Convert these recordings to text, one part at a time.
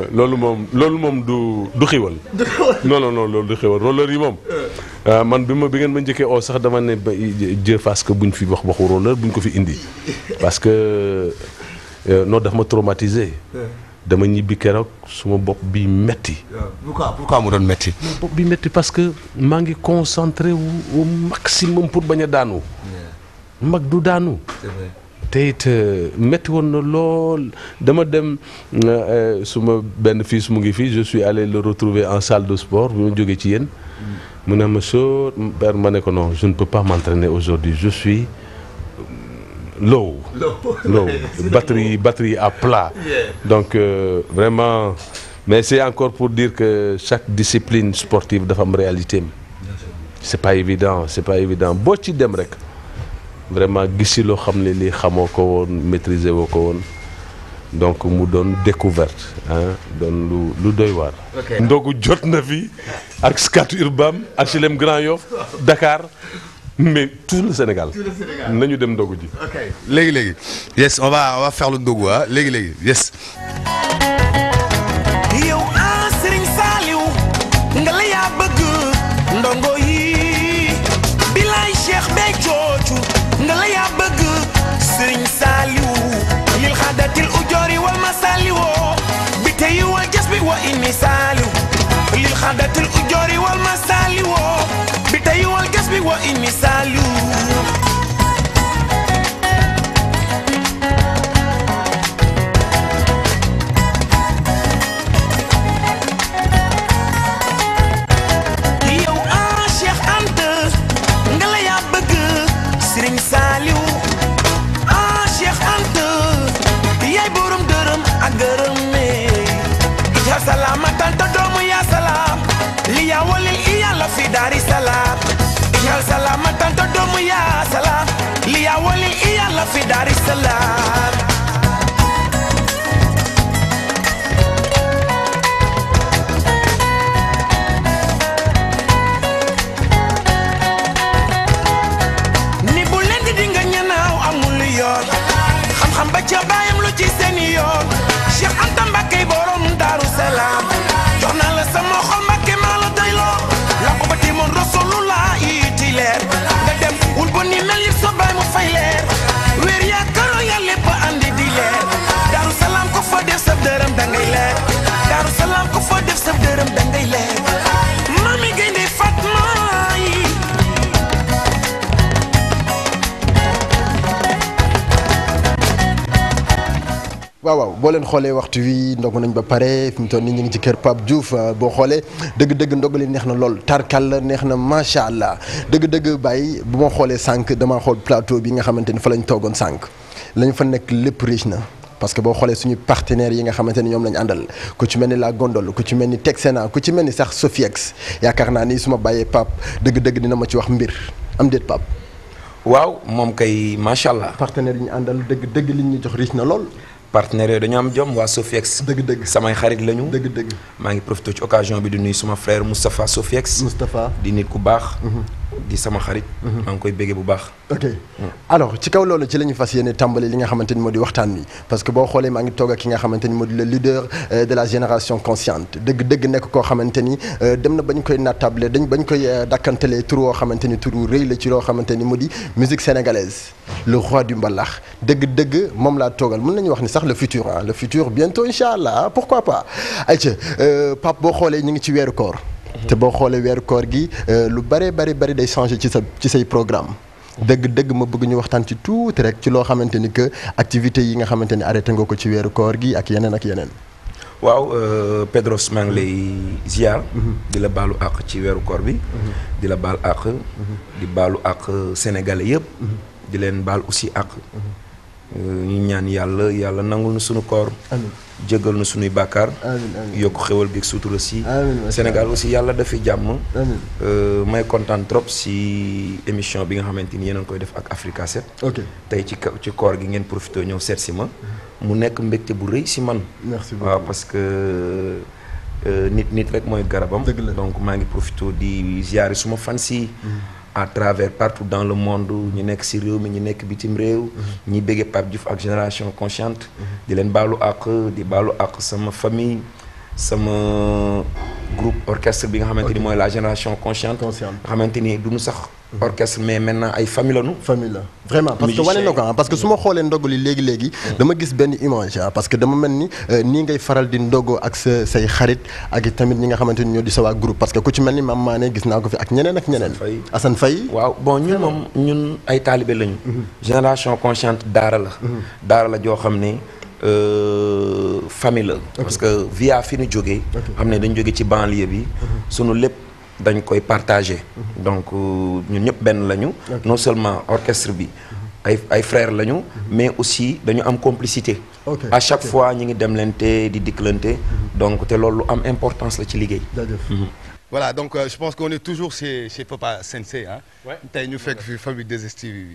loolu moom loolu moom du du xiwal non non non loolu du xiwal roller yi moom ah, man bi ma bi ngeen ma njëkkee oo sax dama ne ba Dieu fasse que buñ fi wax waxu roller buñ ko fi indi parce que euh, non daf ma traumatisé dama ñibbi keroog suma bopp bi metti pourquoi pourquoi mu doon métti. bopp bi metti parce que maa ngi concentré wu au maximum pour bañ a daanu mag du daanu te it euh, metti woon na lool dama dem euh, suma benn fils mu ngi fii je suis allé le retrouver en salle de sport bi ma jógee ci yéen mu ne ma soo père ma ne ko non je ne peux pas m'entraîner aujourd'hui je suis low low batterie batterie à plat donc euh, vraiment mais c'est encore pour dire que chaque discipline sportive dafa am réalité am c'est pas évident c'est pas évident boo ci dem rek vraiment gis si loo xam ne lii xamoo ko woon maîtriser woo ko woon donc mu doon découverte ah doon lu lu doy waar. ndogu jot na fi ak Scat Urbam HLM Grand Yoff Dakar mais tout le Sénégal. nañu dem ndogu ji. léegi léegi yes on va on va faire le ndogu ah léegi léegi yes. yow ah Serigne Saliou nga la yaa bëgg ndongo yi bilaay Cheikh bee coocu nga la yaa bëgg Serigne Saliou lil xadatil ujoori wal masaliwoo bi tey wal jas bi wa inni Saliou lil xadatil ujoori wal masaliwoo bi tey wal jas bi wa inni Saliou yow ah Cheikh Anta nga la yaa bëgg Serigne Saliou ah Cheikh Anta yaay borom dërëm ak gërëm ne ija salaama tanta doomu yaa salaam li yaa walil i yàlla fi daari salaam ija salaama tanta doomu yaa salaam li yaa walil i yàlla fi daari salaam ni bu leen di dinga ñanaaw amul yoon xam-xam ba ca bàyyam lu ci seeni yoon Cheikh Anta Mbakke borom Daaru Salaam jox naa la sama xol Mbakke maa la doyloo la ko ba timoon Rasulullah iti leer nga dem wul ba ni mel yëpp sa baay mu fay leer weer yaa karo ya lépp andi di leer Daaru Salaam ko fa def sa dërëm dangay leer Daaru Salaam ko fa def sa dërëm dangay leer mami gaynde Fatma yi waaw waaw boo leen xoolee waxtu wi ndogu nañ ba pare fi mu toll nii ñu ngi ci kër Pape Diouf euh, boo xoolee dëgg-dëgg ndogali neex na lool tarkal la neex na macha allah dëgg-dëgg bàyyi bu ma xoolee sànq damaa xool plateau bi nga xamante ni fa lañ toogoon sànq lañ fa nekk lépp riche na. parce que boo xoolee suñu partenaires yi nga xamante ni ñoom lañ àndal ku ci mel ni la Gondole ku ci mel ni Texena ku ci mel ni sax Sofiex yaakaar naa ni su ma bàyyee Pape dëgg-dëgg dina ma ci wax mbir am déet Pape. waaw moom kay macha allah partenaires yi ñu àndal dëgg-dëgg li ñu jox riche na lool. partenaires yooyu dañoo am jom waa Sofiex dëgg-dëgg samay xarit lañu dëgg-dëgg. maa ngi profité ci occasion bi di nuyu suma frère Moustapha Sofiex Moustapha. di nit ku baax di sama xarit maa ngi koy béggee bu baax ok alors ci kaw loolu ci la ñu fas yéene tàmbali li nga xamante ni moo di waxtaan wi parce que boo xoolee maa ngi toog ak ki nga xamante ni moo di le leader euh, de la génération consciente dëgg-dëgg nekk koo xamante ni euh, dem na bañ koy nattable dañ bañ koy euh, dakkantelee tur woo xamante ni turu rëy la ci loo xamante ni mu di musique sénégalaise le roi du mbalax dëgg-dëgg moom laa toogal mën nañu wax ni sax le futur ah le futur bientôt incha allah ah, pourquoi pas ayca Pape boo xoolee ñu ngi ci weeru koor te boo xoolee weeru koor gi lu bare bari bari day changé ci sa ci say programme dëgg-dëgg ma bëgg ñu waxtaan ci tuuti rek ci loo xamante ni que activités yi nga xamante ni arrêté nga ko ci weeru koor gi ak yeneen ak yeneen. waaw euh, Pedros maa ngi lay ziar. di la baalu àq ci weeru koor bi. di la baal àq. di baalu àq sénégalais yëpp. di leen baal aussi àq. ñu ñaan yàlla yàlla nangul na sunu koor. amiin jéggal na sunuy bàkkaar. amiin amiin yokk xéwal gi ak sutura si. amiin macha Sénégal aussi yàlla dafi jàmm. amiin Euh, may kontaan trop si émission bi nga xamante ni yéen a ngi koy def ak Africa 7. ok tey ci ka- ci koor gi ngeen profité ñëw seet si ma. mu nekk mbégte bu rëy si man. merci waaw beaucoup parce que euh, nit nit rek mooy garabam. Dëgg la. donc maa ngi profité di ziare suma fans yi à travers partout dans le monde ñu nekk si réew mi ñu nekk bitim réew. ñi bëggee Pape Diouf ak génération consciente. di leen baalu àq di baalu àq sama famille. sama groupe orchestre bi nga xamante ni mooy la génération consciente. Consciente. nga xamante ni du ñu sax orchestre mais maintenant ay famille lañu. famille la vraiment parce que Musicien. wane na ko ah parce que su ma xoolee ndogu li léegi léegi dama gis benn image ah parce que dama mel ni euh, nii ngay faral di ndogoo ak sa say xarit ak i tamit ñi nga xamante ni ñoo di sa waa groupe parce que ku ci mel ni Mame Mané gis naa ko fi ak ñeneen ak ñeneen Faye. Assane Faye waaw bon ñun moom ñun ay taalibe lañu. génération consciente daara la. daara la joo xam ne euh, famille la. parce que via fi ñu jógee. xam ne dañ jóge ci banlieue bi. sunu lépp dañ koy partager. donc euh, ñun ñëpp benn lañu. non seulement orchestre bi. ay ay frères lañu. mais aussi dañu am complicité. Ok, à chaque ok. fois ñi ngi demlante di dikkalante. donc te loolu lu am importance la ci liggéey. jaajëf Voilà, donc euh, je pense qu'on est toujours chez, chez Papa Sensei. Hein. Ouais. Tey ñu fekk fi famille 2STV bi.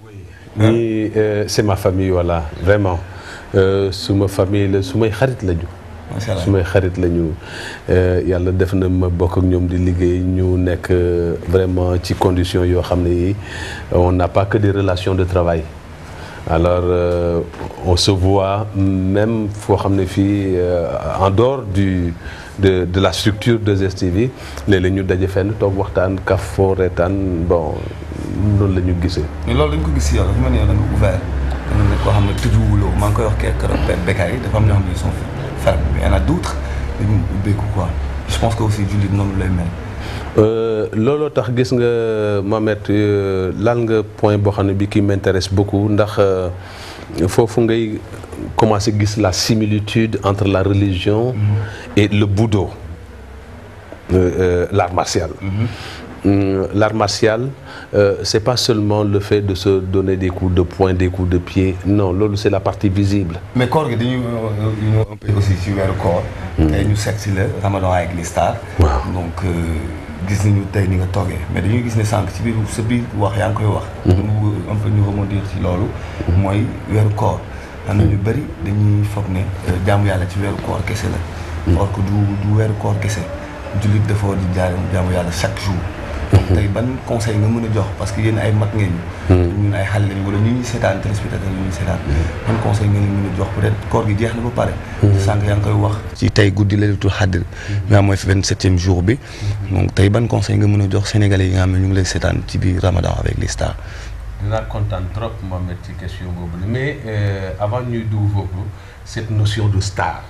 ñii euh, c'est ma famille voilà vraiment Euh, suma famille la sumay xarit lañu. macha allah sumay xarit lañu euh, yàlla def na ma bokk ak ñoom di liggéey ñu nekk euh, vraiment ci conditions yoo xam ne yi on n'a pas que des relations de travail. alors euh, on se voit même foo xam ne fii euh, en dehors du de de la structure de 2STV léeg-léeg ñu daje fenn toog waxtaan kaf foo reetaan bon noonu la ñu gisee. mais loolu dañ ko gis si yow dafa mel ni yow da nga ouvert da nga nekk koo xam ne tëjuwuloo maa ngi koy wax kii keroog Be- Bekkaay dafa am ñoo xam ne ils sont fermes mais y en a d'autres dañu ubbeeku quoi je pense que aussi jullit noonu lay mel. Euh, looloo tax gis nga Mohamed euh, laal nga point boo xam ne bi qui m'intéresse beaucoup ndax euh, foofu ngay commencer gis la similitude entre la religion et le budo euh, euh, l'art martial Hum, l'art martial euh, c'est pas seulement le fait de se donner des coups de poing des coups de pied non loolu c'est la partie visible mais koor gi dañuy ñëw un peu aussi ci weeru koor. tey ñu seet si la Ramadan avec les stars. Waaw. donc euh, gis nañu tey ni nga toogee mais dañuy gis ne sànq ci biir sa biir wax yaa ngi koy wax. mu bëgg un peu ñu rebondir ci loolu. mooy weeru koor. am na ñu bëri dañuy foog ne euh, jaamu yàlla ci weeru koor kese la. or que du du weeru koor kese jullit dafa war di jaamu jaamu yàlla chaque jour. donc tey ban conseil nga mën a jox parce que yéen ay mag ngeen ñu. ñun ay xale lañu wala ñu ñuy seetaan téléspectateur ñu ñuy seetaan. ban conseil nga leen mën a jox peut-être koor gi jeex na ba pare. sànq yaa ngi koy wax. ci tey guddi laylatul xadr. nga mooy fi vingt-septième jour bi. donc tey ban conseil nga mën a jox sénégalais yi nga xam ne ñu ngi lay seetaan ci biir Ramadan avec les stars. dinaa kontaan trop Mohamed ci question boobu la mais euh, avant ñuy dugg foofu cette notion de star.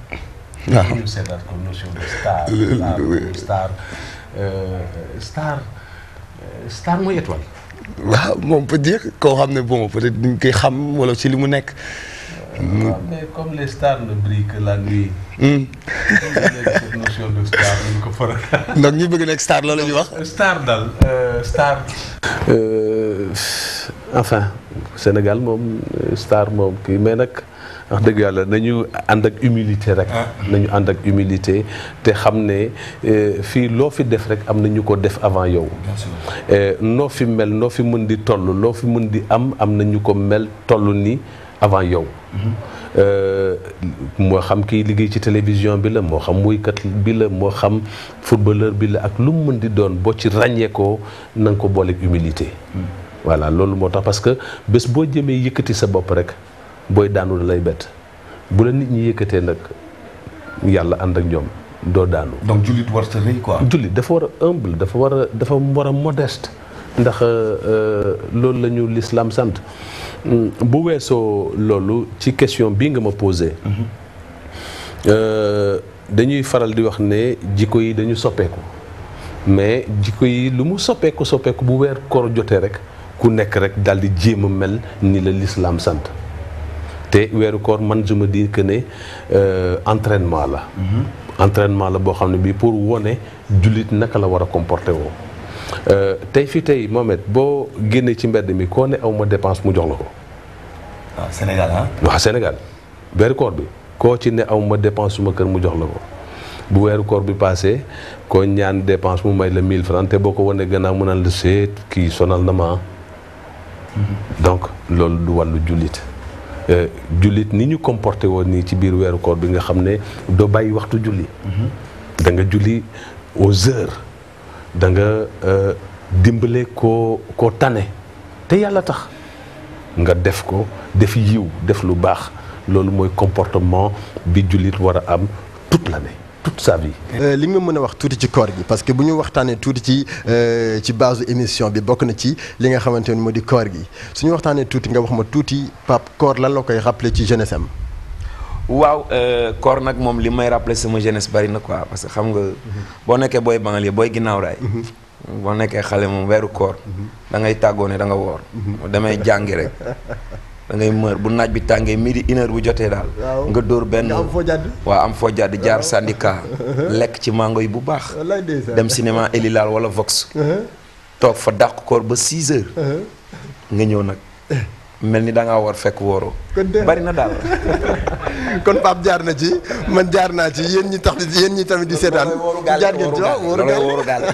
waaw ñu seetaat ko notion de star. star star euh, star euh, star mooy étoile. waaw moom peut dire koo xam ne bon peut-être ñu koy xam wala ci li mu nekk. waaw mais comme les stars ne brillent que la nuit. léegi cette notion de star ñu ko faral. donc ñu bëgg nekk star loolu la ñuy wax. star daal star. enfin Sénégal moom star moom kii mais nag wax dëgg yàlla nañu ànd ak humilité rek. nañu ànd ak humilité te xam ne eh, fii loo fi def rek am na ñu ko def avant yow. bien sûr. Eh, noo fi mel noo fi mën di toll loo fi mën di am am na ñu ko mel toll ni avant yow. Euh, moo xam kiy liggéey ci télévision bi la moo xam wuykat bi la moo xam footballeur bi la ak lu mu mën di doon boo ci ràññeekoo na nga ko booleeg humilité. voilà loolu moo tax parce que bés boo jëmee yëkkati sa bopp rek booy daanu da lay bett bu la nit ñi yëkkatee nag yàlla ànd ak ñoom doo daanu. donc jullit war sa rëy quoi. jullit dafa war a humble dafa war a dafa war a modeste ndax euh, loolu la ñu l'islam sant Mm, bu weesoo loolu ci question bii nga ma posé euh, dañuy faral di wax ne jikko yi dañu soppeeku mais jikko yi lu mu soppeeku soppeeku bu weer koor jotee rek ku nekk rek daal di jéem a mel ni la l'islam sant te weeru koor man je me dis que ne euh, entraînement la entraînement la boo xam ne bii pour wone jullit naka la war a comporter woo Euh, tey fi tey Mohamed boo génnee ci mbedd mi koo ne aw ma dépense mu jox la ko waaw Sénégal ah. waaw Sénégal weeru koor bi koo ci ne aw ma dépense suma kër mu jox la ko bu weeru koor bi passé koo ñaan dépense mu may la 1000 francs te boo ko wanee gannaaw mu naan la seet kii sonal na ma donc loolu du wàllu jullit Euh, jullit ni ñu comporté woon nii ci biir weeru koor bi nga xam ne doo bàyyi waxtu julli da nga julli aux heures da nga euh, dimbale koo koo tane te yàlla tax nga def ko def yiw def lu baax loolu mooy comportement bi jullit war a am toute l'année toute sa vie. Euh, li nga mën a wax tuuti ci koor gi parce que bu ñu waxtaanee tuuti ci euh, ci base émission bi bokk na ci li nga xamante ni moo di koor gi suñu waxtaanee tuuti nga wax ma tuuti Pape koor lan la koy rappeler ci jeunesse am. waaw koor nag moom li may rappeler sama jeunesse bari na quoi parce que xam nga boo nekkee booy banlieue booy ginnaaw raay boo nekkee xale moom weeru koor da ngay tàggoo ne da nga woor damay jàngi rek da ngay mër bu naaj bi tàngee midi une heure bu jotee daal Waaw. nga dóor benn nga am foo jàdd. waaw am foo jàdd jaar syndicat lekk ci mango yi bu baax wallaay ndeysaan. dem cinéma Elilal wala Vox toog fa dàq koor ba 6 heures nga ñëw nag mel ni da ngaa war fekk wooroo Kon de- bari na daal kon Pape jaar na ci man jaar naa ci yéen ñi tax yéen ñi tamit di seetaan jaar ngeen ci waaw wóoru gaal wóoru gaal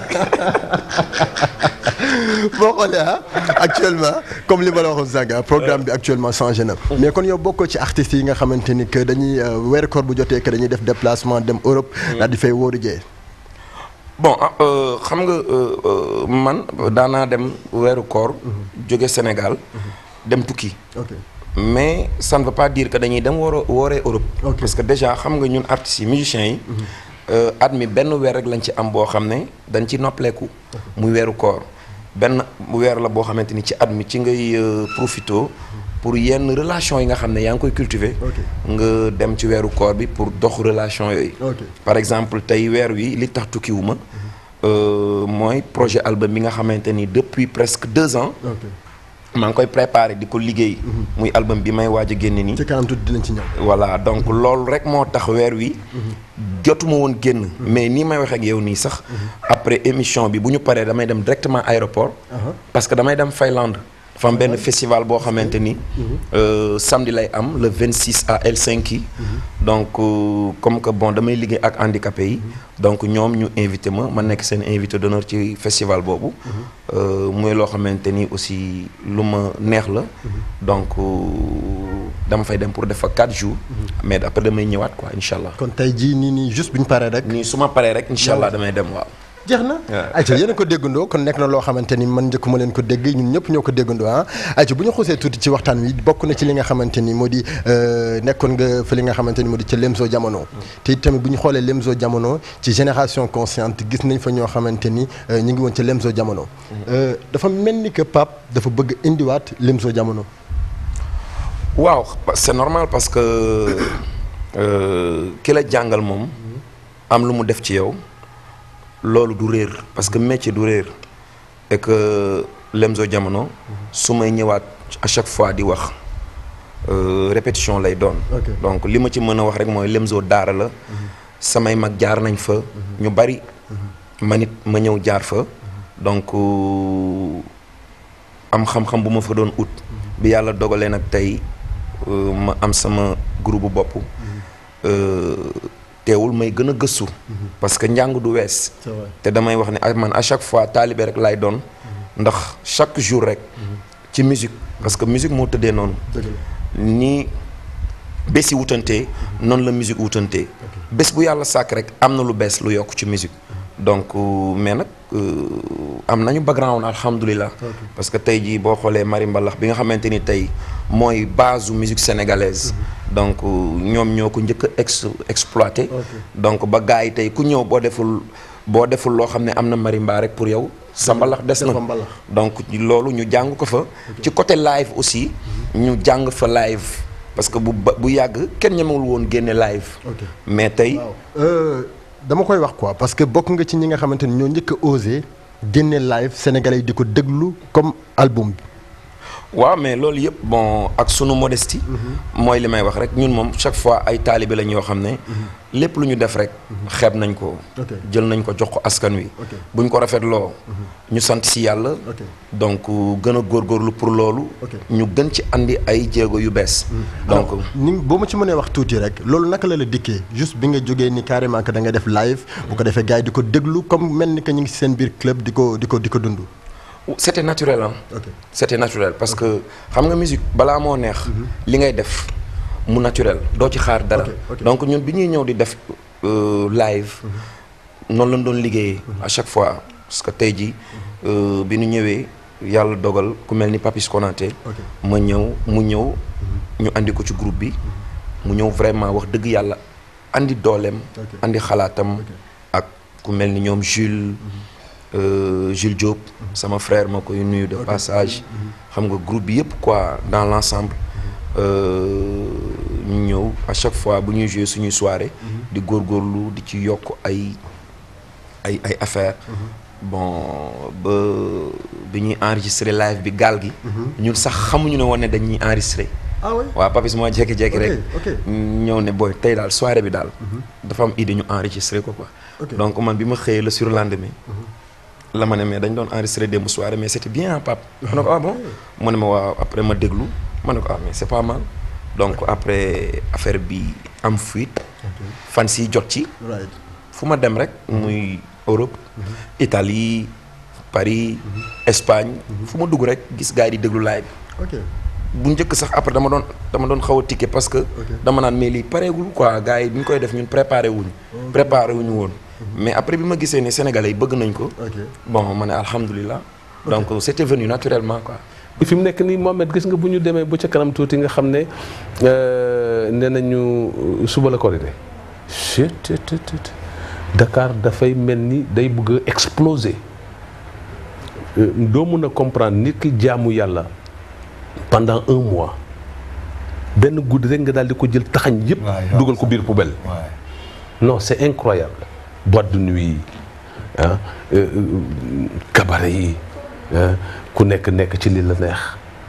boo xoolee ah actuellement comme li ma la waxoon sànq ah, programme bi actuellement changé na mais kon yow bokkoo ci artistes yi nga xamante ni que dañuy euh, weeru koor bu jotee que dañuy def déplacement dem Europe daal di fay wóoru jee bon ah, euh, xam nga euh, euh, man daanaa dem weeru koor jóge Sénégal dem tukki ok mais ça ne veut pas dire que dañuy dem wooro wooree Europe Ok. parce que déjà xam nga ñun artistes yi musiciens yi euh, at mi benn weer rek lañ ci am boo xam ne dañ ci noppaleeku muy weeru koor benn weer la boo xamante ni ci at mi ci ngay euh, profito pour yenn relation yi nga xam ne yaa ngi koy cultiver Ok. nga dem ci weeru koor bi pour dox relation yooyu Ok. par exemple tey weer wi li tax tukkiwuma euh, mooy projet album bi nga xamante ni depuis presque deux ans ok maa ngi koy préparé di ko liggéey muy album bi may waaj a génne nii ci kanam tuuti dinañ ci ñëw voilà donc loolu rek moo tax weer wi jotuma woon génn mais nii may waxee ak yow nii sax après émission bi bu ñu paree damay dem directement aéroport parce que damay dem Finlande dafa am benn festival boo xamante ni euh, samedi lay am le 26 à Helsinki donc euh, comme que bon damay liggéey ak handicapé yi donc ñoom ñu invité ma ma nekk seen invité d'honneur ci festival boobu Euh, muy loo xamante ni aussi lu ma neex la donc euh, dama fay dem pour def fa 4 jours mais après damay ñëwaat quoi incha allah kon tey jii nii nii juste bu ñu paree rek nii su ma paree rek incha allah damay dem waaw jeex na ayca yéen a ko déggandoo kon nekk na loo xamante ni man njëkkuma leen ko dégg ñun ñëpp ñoo ko déggandoo ah ayca bu ñu xusee tuuti ci waxtaan wi bokk na ci li nga xamante ni moo di euh, nekkoon nga fa li nga xamante ni moo di ca Lemzo jamono te it tamit bu ñu xoolee Lemzo jamono ci génération consciente gis nañ fa ñoo xamante ni euh, ñu ngi woon ca Lemzo jamono Euh, dafa mel ni que Pape dafa bëgg indiwaat Lemzo jamono waaw c'est normal parce que euh, ki la jàngal moom am lu mu def ci yow loolu du réer parce que métier du réer et que Lemzo jamono su may ñëwaat à chaque fois di wax euh, répétition lay doon Ok. donc li ma ci mën a wax rek mooy Lemzo daara la samay mag jaar nañ fa ñu bari man it ma ñëw jaar fa donc euh, am xam-xam bu ma fa doon ut bi yàlla dogalee nag tey euh, ma am sama groupe bu bopp euh, teewul may gën a gëstu parce que njàng du wees C'est vrai. te damay wax ne ak man à chaque fois taalibe rek laay doon ndax chaque jour rek ci musique parce que musique moo tëddee noonu dëgg la ni bési wutantee noonu la musique wutantee bés bu yàlla sàkk rek am na lu bees lu yokk ci musique donc euh, mais nag euh, am nañu background alhamdulilah parce que tey jii boo xoolee Mari Mbalax bi nga xamante ni tey mooy base u musique sénégalaise donc euh, ñoom ñoo ko njëkk a ex exploité donc ba gars yi tey ku ñëw boo deful boo deful loo xam ne am na marimba rek pour yow sa mbalax des na Dafa mbalax. donc loolu ñu jàng ko fa ci côté live aussi ñu jàng fa live parce que bu ba bu yàgg kenn ñemewul woon génne live Ok. mais tey Euh, dama koy wax quoi parce que bokk nga ci ñi nga xamante ni ñoo njëkk a osé génne live sénégalais yi di ko déglu comme album bi waaw mais loolu yëpp bon ak sunu modestie mooy li may wax rek ñun moom chaque fois ay taalibe lañ yoo xam ne lépp lu ñu def rek xeeb nañ ko Ok. jël nañ ko jox ko askan wi Ok. buñ ko rafetloo ñu sant si yàlla Ok. donc gën a góorgóorlu pour loolu Ok. ñu gën ci andi ay jéego yu bees donc ni boo ma ci mënee wax tuuti rek loolu naka la la dikkee juste bi nga jógee ni carrément que da nga def live bu ko defee gars yi di ko déglu comme mel ni que ñu ngi ci seen biir club di ko di ko di ko dund. c'était naturel ah Ok. c'était naturel parce que xam nga musique balaa moo neex li ngay def mu naturel doo ci xaar dara Ok, ok. donc ñun bi ñuy ñëw di def euh, live noonu lañ doon liggéeyee à chaque fois parce que tey jii euh, bi ñu ñëwee yàlla dogal ku mel ni Papis Konaté Ok. ma ñëw mu ñëw ñu andi ko ci groupe bi mu ñëw vraiment wax dëgg yàlla andi dooleem andi xalaatam ak ku mel ni ñoom Jules euh, Jules Diop sama frère ma koy nuyu de passage xam nga groupe bi yëpp quoi dans l'ensemble euh, ñu ñëw à chaque fois bu ñuy jouer suñuy soirée di góorgóorlu di ci yokk ay ay ay affaire bon ba bi ñuy enregistrer live bi gaal gi ñun sax xamuñu ne woon ne dañuy enregistrer ah oui waaw papis moo jékki-jékki Ok, rek ok. ñëw ne booy tey daal soirée bi daal dafa am idée ñu enregistrer ko quoi Ok. donc man bi ma xëyee le surlendemain la ma ne mais dañ doon enregistrer démb soirée mais c'était bien ah pap ma ne ko ah bon mu ne ma waaw après ma déglu ma ne ko ah mais c'est pas mal donc après affaire bi am fuite fan si jot ci right fu ma dem rek muy Europe Italie Paris Espagne fu ma dugg rek gis gars yi di déglu live bi ok bu njëkk sax après dama doon dama doon xaw a tikke parce que dama naan mais lii pareegul quoi gars yi bi ñu koy def ñun préparé wuñu préparé wuñu woon mais après bi ma gisee ne sénégalais yi bëgg nañ ko ok bon ma ne alhamdulilah donc c'était venu naturellement quoi fi mu nekk nii Mohamed gis nga bu ñu demee ba ca kanam tuuti nga xam ne euh, nee nañu suba la korité chut tut tut tut. Dakar dafay mel ni day bëgg a exploser Euh, doo mun a comprendre nit ki jaamu yàlla pendant un mois benn guddi rek nga daal di ko jël taxañ yëpp waaw, yow dugal ko biir poubelle waaye non c'est incroyable boîte de nuit yi ah euh, euh, cabaret yi ah, ku nekk nekk ci li la neex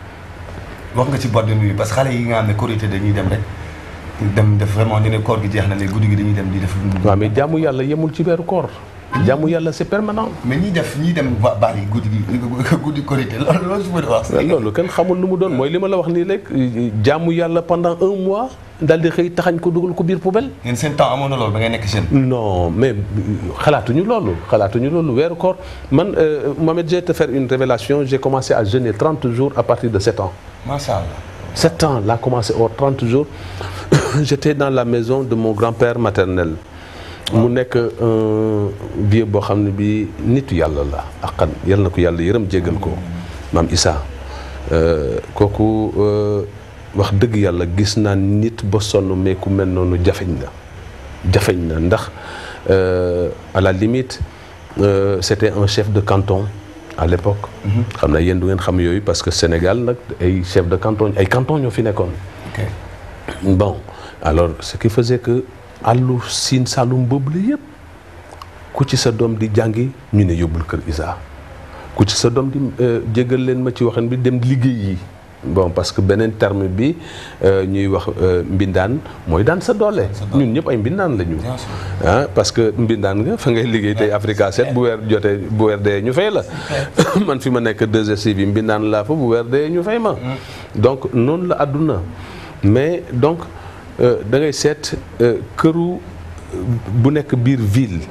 wax nga ci boîte de nuit parce que xale yi nga xam ne korité dañuy dem rek dem def vraiment ñu ne koor gi jeex na léegi guddi gi dañuy dem di def lu waaw mais jaamu yàlla yemul ci weeru koor jaamu yàlla c'est permanent mais ñi def ñi dem ba baar yi guddi gi guddi korité loolu loolu su ma di wax mais loolu kenn xamul nu mu doon mooy li ma la wax nii rek jaamu yàlla pendant un mois daal di xëy taxañ ko dugal ko biir poubelle ngeen seen temps amoon na loolu ba ngay nekk jeune non mais xalaatuñu loolu xalaatuñu loolu weeru koor man euh, Mohamed je vais te faire une révélation j'ai commencé à jeûner 30 jours à partir de 7 ans macha allah 7 ans laa commencé au 30 jours j'étais dans la maison de mon grand-père maternel mu nekk un vieux boo xam ne bi nitu yàlla la aqan yal na ko yàlla yërëm jéggal ko maam Issa euh, kooku euh, wax dëgg yàlla gis naa nit ba sonn mais ku mel noonu jafeñ na jafeñ na ndax euh, à la limite euh, c'était un chef de canton à l'époque xam naa yéen du ngeen xam yooyu parce que Sénégal nag ay chef de canton ay canton ñoo fi nekkoon ok bon alors ce qui faisait que àllu siin saalum boobu la yëpp ku ci sa doom di jàngi ñu ne yóbbul kër Isa ku ci sa doom di jégal leen ma ci waxin bi dem liggéey yi bon parce que beneen terme bi euh, ñuy wax euh, mbindaan mooy daan sa doole ñun ñëpp ay mbindaan la ñu Bien sûr. ah parce que mbindaan nga fa ngay liggéey tey Africa 7 bu weer jotee bu weer dee ñu fay la man fi ma nekk 2STV bi mbindaan laa fa bu weer dee ñu fay ma donc noonu la àdduna mais donc euh, da ngay seet euh, këru euh, bu nekk biir ville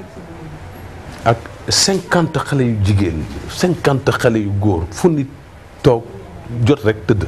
ak cinquante xale yu jigéen cinquante xale yu góor fu nit toog jot rek tëdd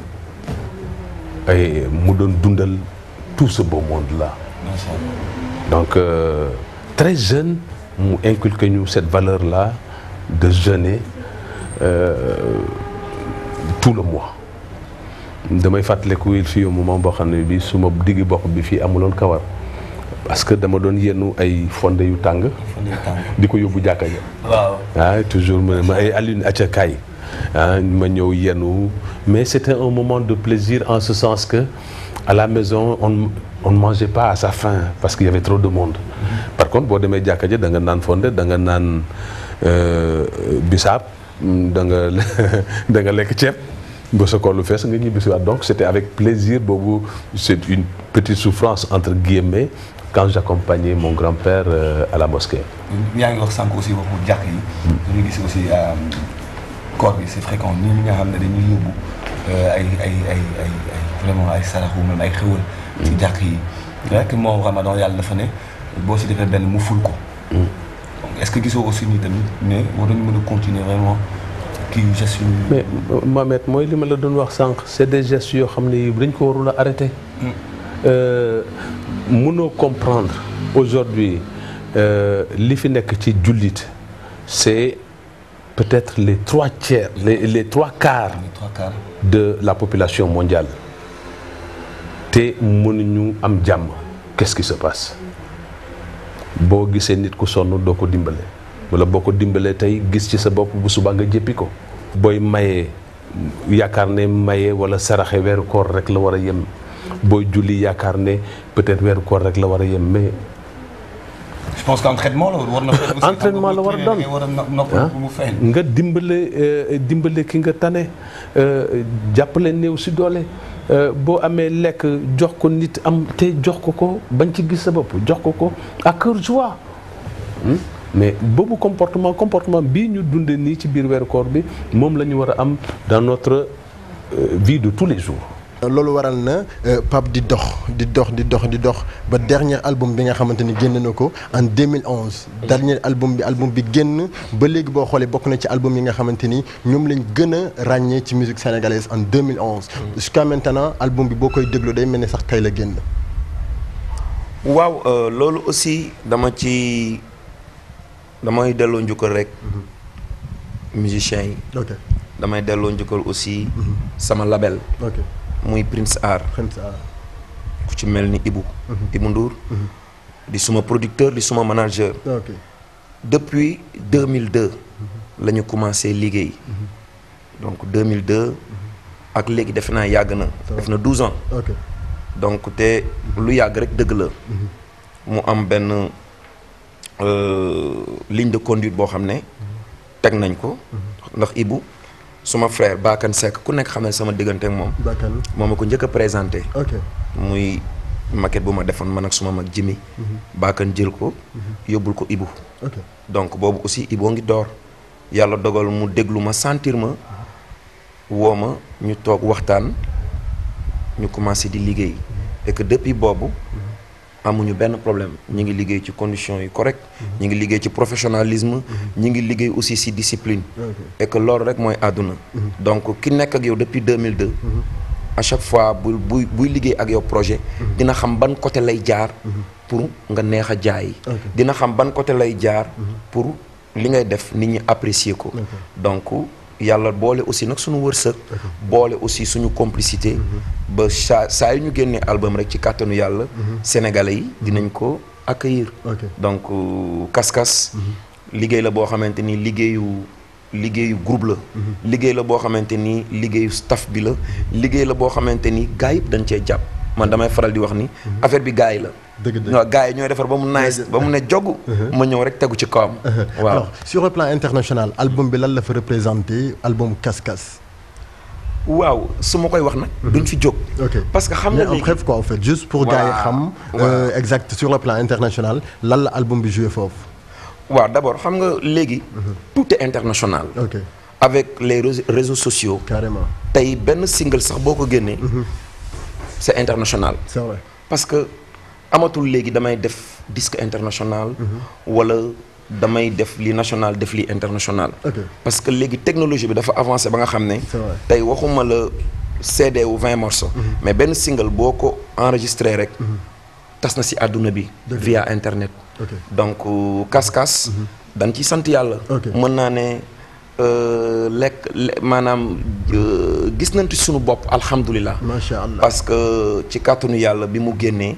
ay mu doon dundal tout ce beau monde là macha allah donc euh, très jeune mu inculqué ñu cette valeur là de jeûner euh, tout le mois damay fàttaliku il fii au moment boo xam ne bi su ma diggi bopp bi fii amuloon kawar parce que dama doon yennu ay fonde yu tàng fan yii tàng di ko yóbbu jàkka ja waaw ah toujours mu ne ma ay Alioune acca kaay ah ma ñëw yenu mais c'était un moment de plaisir en ce sens que à la maison on on ne mangeait pas à sa faim parce qu'il y avait trop de monde par contre boo demee jàkka ja da nga naan fonde da nga naan euh, bisaab da nga da nga lekk ceeb ba sa koolu fees nga ñibbisiwaat donc c'était avec plaisir boobu c'est une petite souffrance entre guillemets quand j'accompagnais mon grand-père euh, à la mosquée yaa ngi wax sànq aussi waxu jàkk yi dañuy gis aussi koor bi c'est fréquent ñi ñi nga xam ne dañuy yóbbu euh, ay ay ay ay ay vraiment ay saraxu même ay xéwal ci jàkk yi rek moom ramadan yàlla dafa ne boo si defee benn mu ful ko donc est-ce que gisoo aussi ni tamit ne war nañu mën a continuer vraiment kii gestes yu mais Mohamed mooy li ma la doon wax sànq c'est des gestes yoo xam ne dañ ko warul a arrêter Euh, mënoo comprendre aujourd'hui euh, li fi nekk ci jullit c'est peut-être les trois tiers les les trois quarts les trois quarts de la population mondiale te mënuñu am jàmm qu'est-ce qui se passe boo gisee nit ku sonn doo ko dimbale wala boo ko dimbalee tey gis ci sa bopp bu subaa nga jéppi ko booy mayee yaakaar ne maye wala saraxe weeru koor rek la war a yem booy julli yaakaar ne peut-être weeru koor rek la war a yem mais je pense que entraînement la war na feeñ aussi entraînement la war a doon nga war a no- noppal bu mu feeñ nga dimbale euh, dimbale ki nga tane euh, jàppale néew si doole euh, boo amee lekk jox ko nit am te jox ko ko bañ ci gis sa bopp jox ko ko à cœur joie Hmm? mais boobu comportement comportement bii ñu dundee nii ci biir weeru koor bi moom la ñu war a am dans notre euh, vie de tous les jours loolu waral na euh, Pape di dox di dox di dox di dox ba dernier album bi nga xamante ni génn na ko en 2011. dernier album bi album bi génn ba léegi boo xoolee bokk na ci album yi nga xamante ni ñoom lañ gën a ràññee ci musique sénégalaise en 2011. jusqu'à maintenant album bi boo koy déglu day mel ni sax tey la génn. waaw euh, loolu aussi dama ci damay delloo njukkal rek musiciens yi ok damay delloo njukkal aussi sama label ok muy Prince Art xam sa ku ci mel ni Ibou Ibou Ndour di suma producteur di suma manager ok depuis 2002 la ñu commencé liggéey donc 2002 ak léegi defe naa yàgg na def na 12 ans ok donc te lu yàgg rek dëgg la mu am benn euh, ligne de conduite boo xam ne teg nañ ko ndax Ibou suma frère Bakane Seck ku nekk xam ne sama diggante ak moom Bakane moom ma ko njëkk a présenté ok muy maquette bu ma defoon man ak suma mag Jimmy Bakane jël ko yóbbul ko Ibou ok donc boobu aussi Ibou ngi door yàlla dogal mu déglu ma sentir ma woo ma ñu toog waxtaan ñu commencé di liggéey et que depuis boobu amuñu benn problème ñi ngi liggéey ci conditions yi correct ñi ngi liggéey ci professionnalisme ñi ngi liggéey aussi ci discipline et que loolu rek mooy àdduna donc ki nekk ak yow depuis 2002 à chaque fois bu buy buy liggéey ak yow projet dina xam ban côté lay jaar pour nga neex a jaay dina xam ban côté lay jaar pour li ngay def nit ñi apprécier ko donc yàlla boole aussi nag suñu wërsëg boole aussi suñu complicité ba saa saa yu ñu génnee album rek ci kàttanu yàlla sénégalais yi dinañ ko accueillir ok donc euh, Kaskas liggéey la boo xamante ni liggéeyu liggéeyu groupe la liggéey la boo xamante ni liggéeyu staff bi la liggéey la boo xamante ni gars yëpp dañ cee jàpp man damay faral di wax ni affaire bi gars yi la dëgg dëgg waaw gars yi ñooy defar ba mu nice ba mu ne jog ma ñëw rek tegu ci kawam waaw alors sur le plan international album bi lan la fa représenté album Kaskas waaw su ma koy wax nag duñ fi jóg ok parce que xam mais nga en léegi bref quoi en fait juste pour Voilà. gars yi xam Voilà. euh, exact sur le plan international lan la album bi joué foofu waaw d'abord xam nga léegi tout est international ok avec les réseaux- réseaux sociaux carrément tey benn single sax boo ko génnee c'est international c'est vrai parce que amatul léegi damay def disque international wala damay def li national def li international ok parce que léegi technologie bi dafa avancé ba nga xam ne C'est vrai. tey waxuma la CD wu 20 morceaux mais benn single boo ko enregistré rek tas na si àdduna bi via internet ok donc euh, Kaskas dañ ci sant yàlla Ok. mën naa ne euh, lekk le- maanaam euh, gis nañ ci sunu bopp alhamdulilah macha allah parce que ci kàttanu yàlla bi mu génnee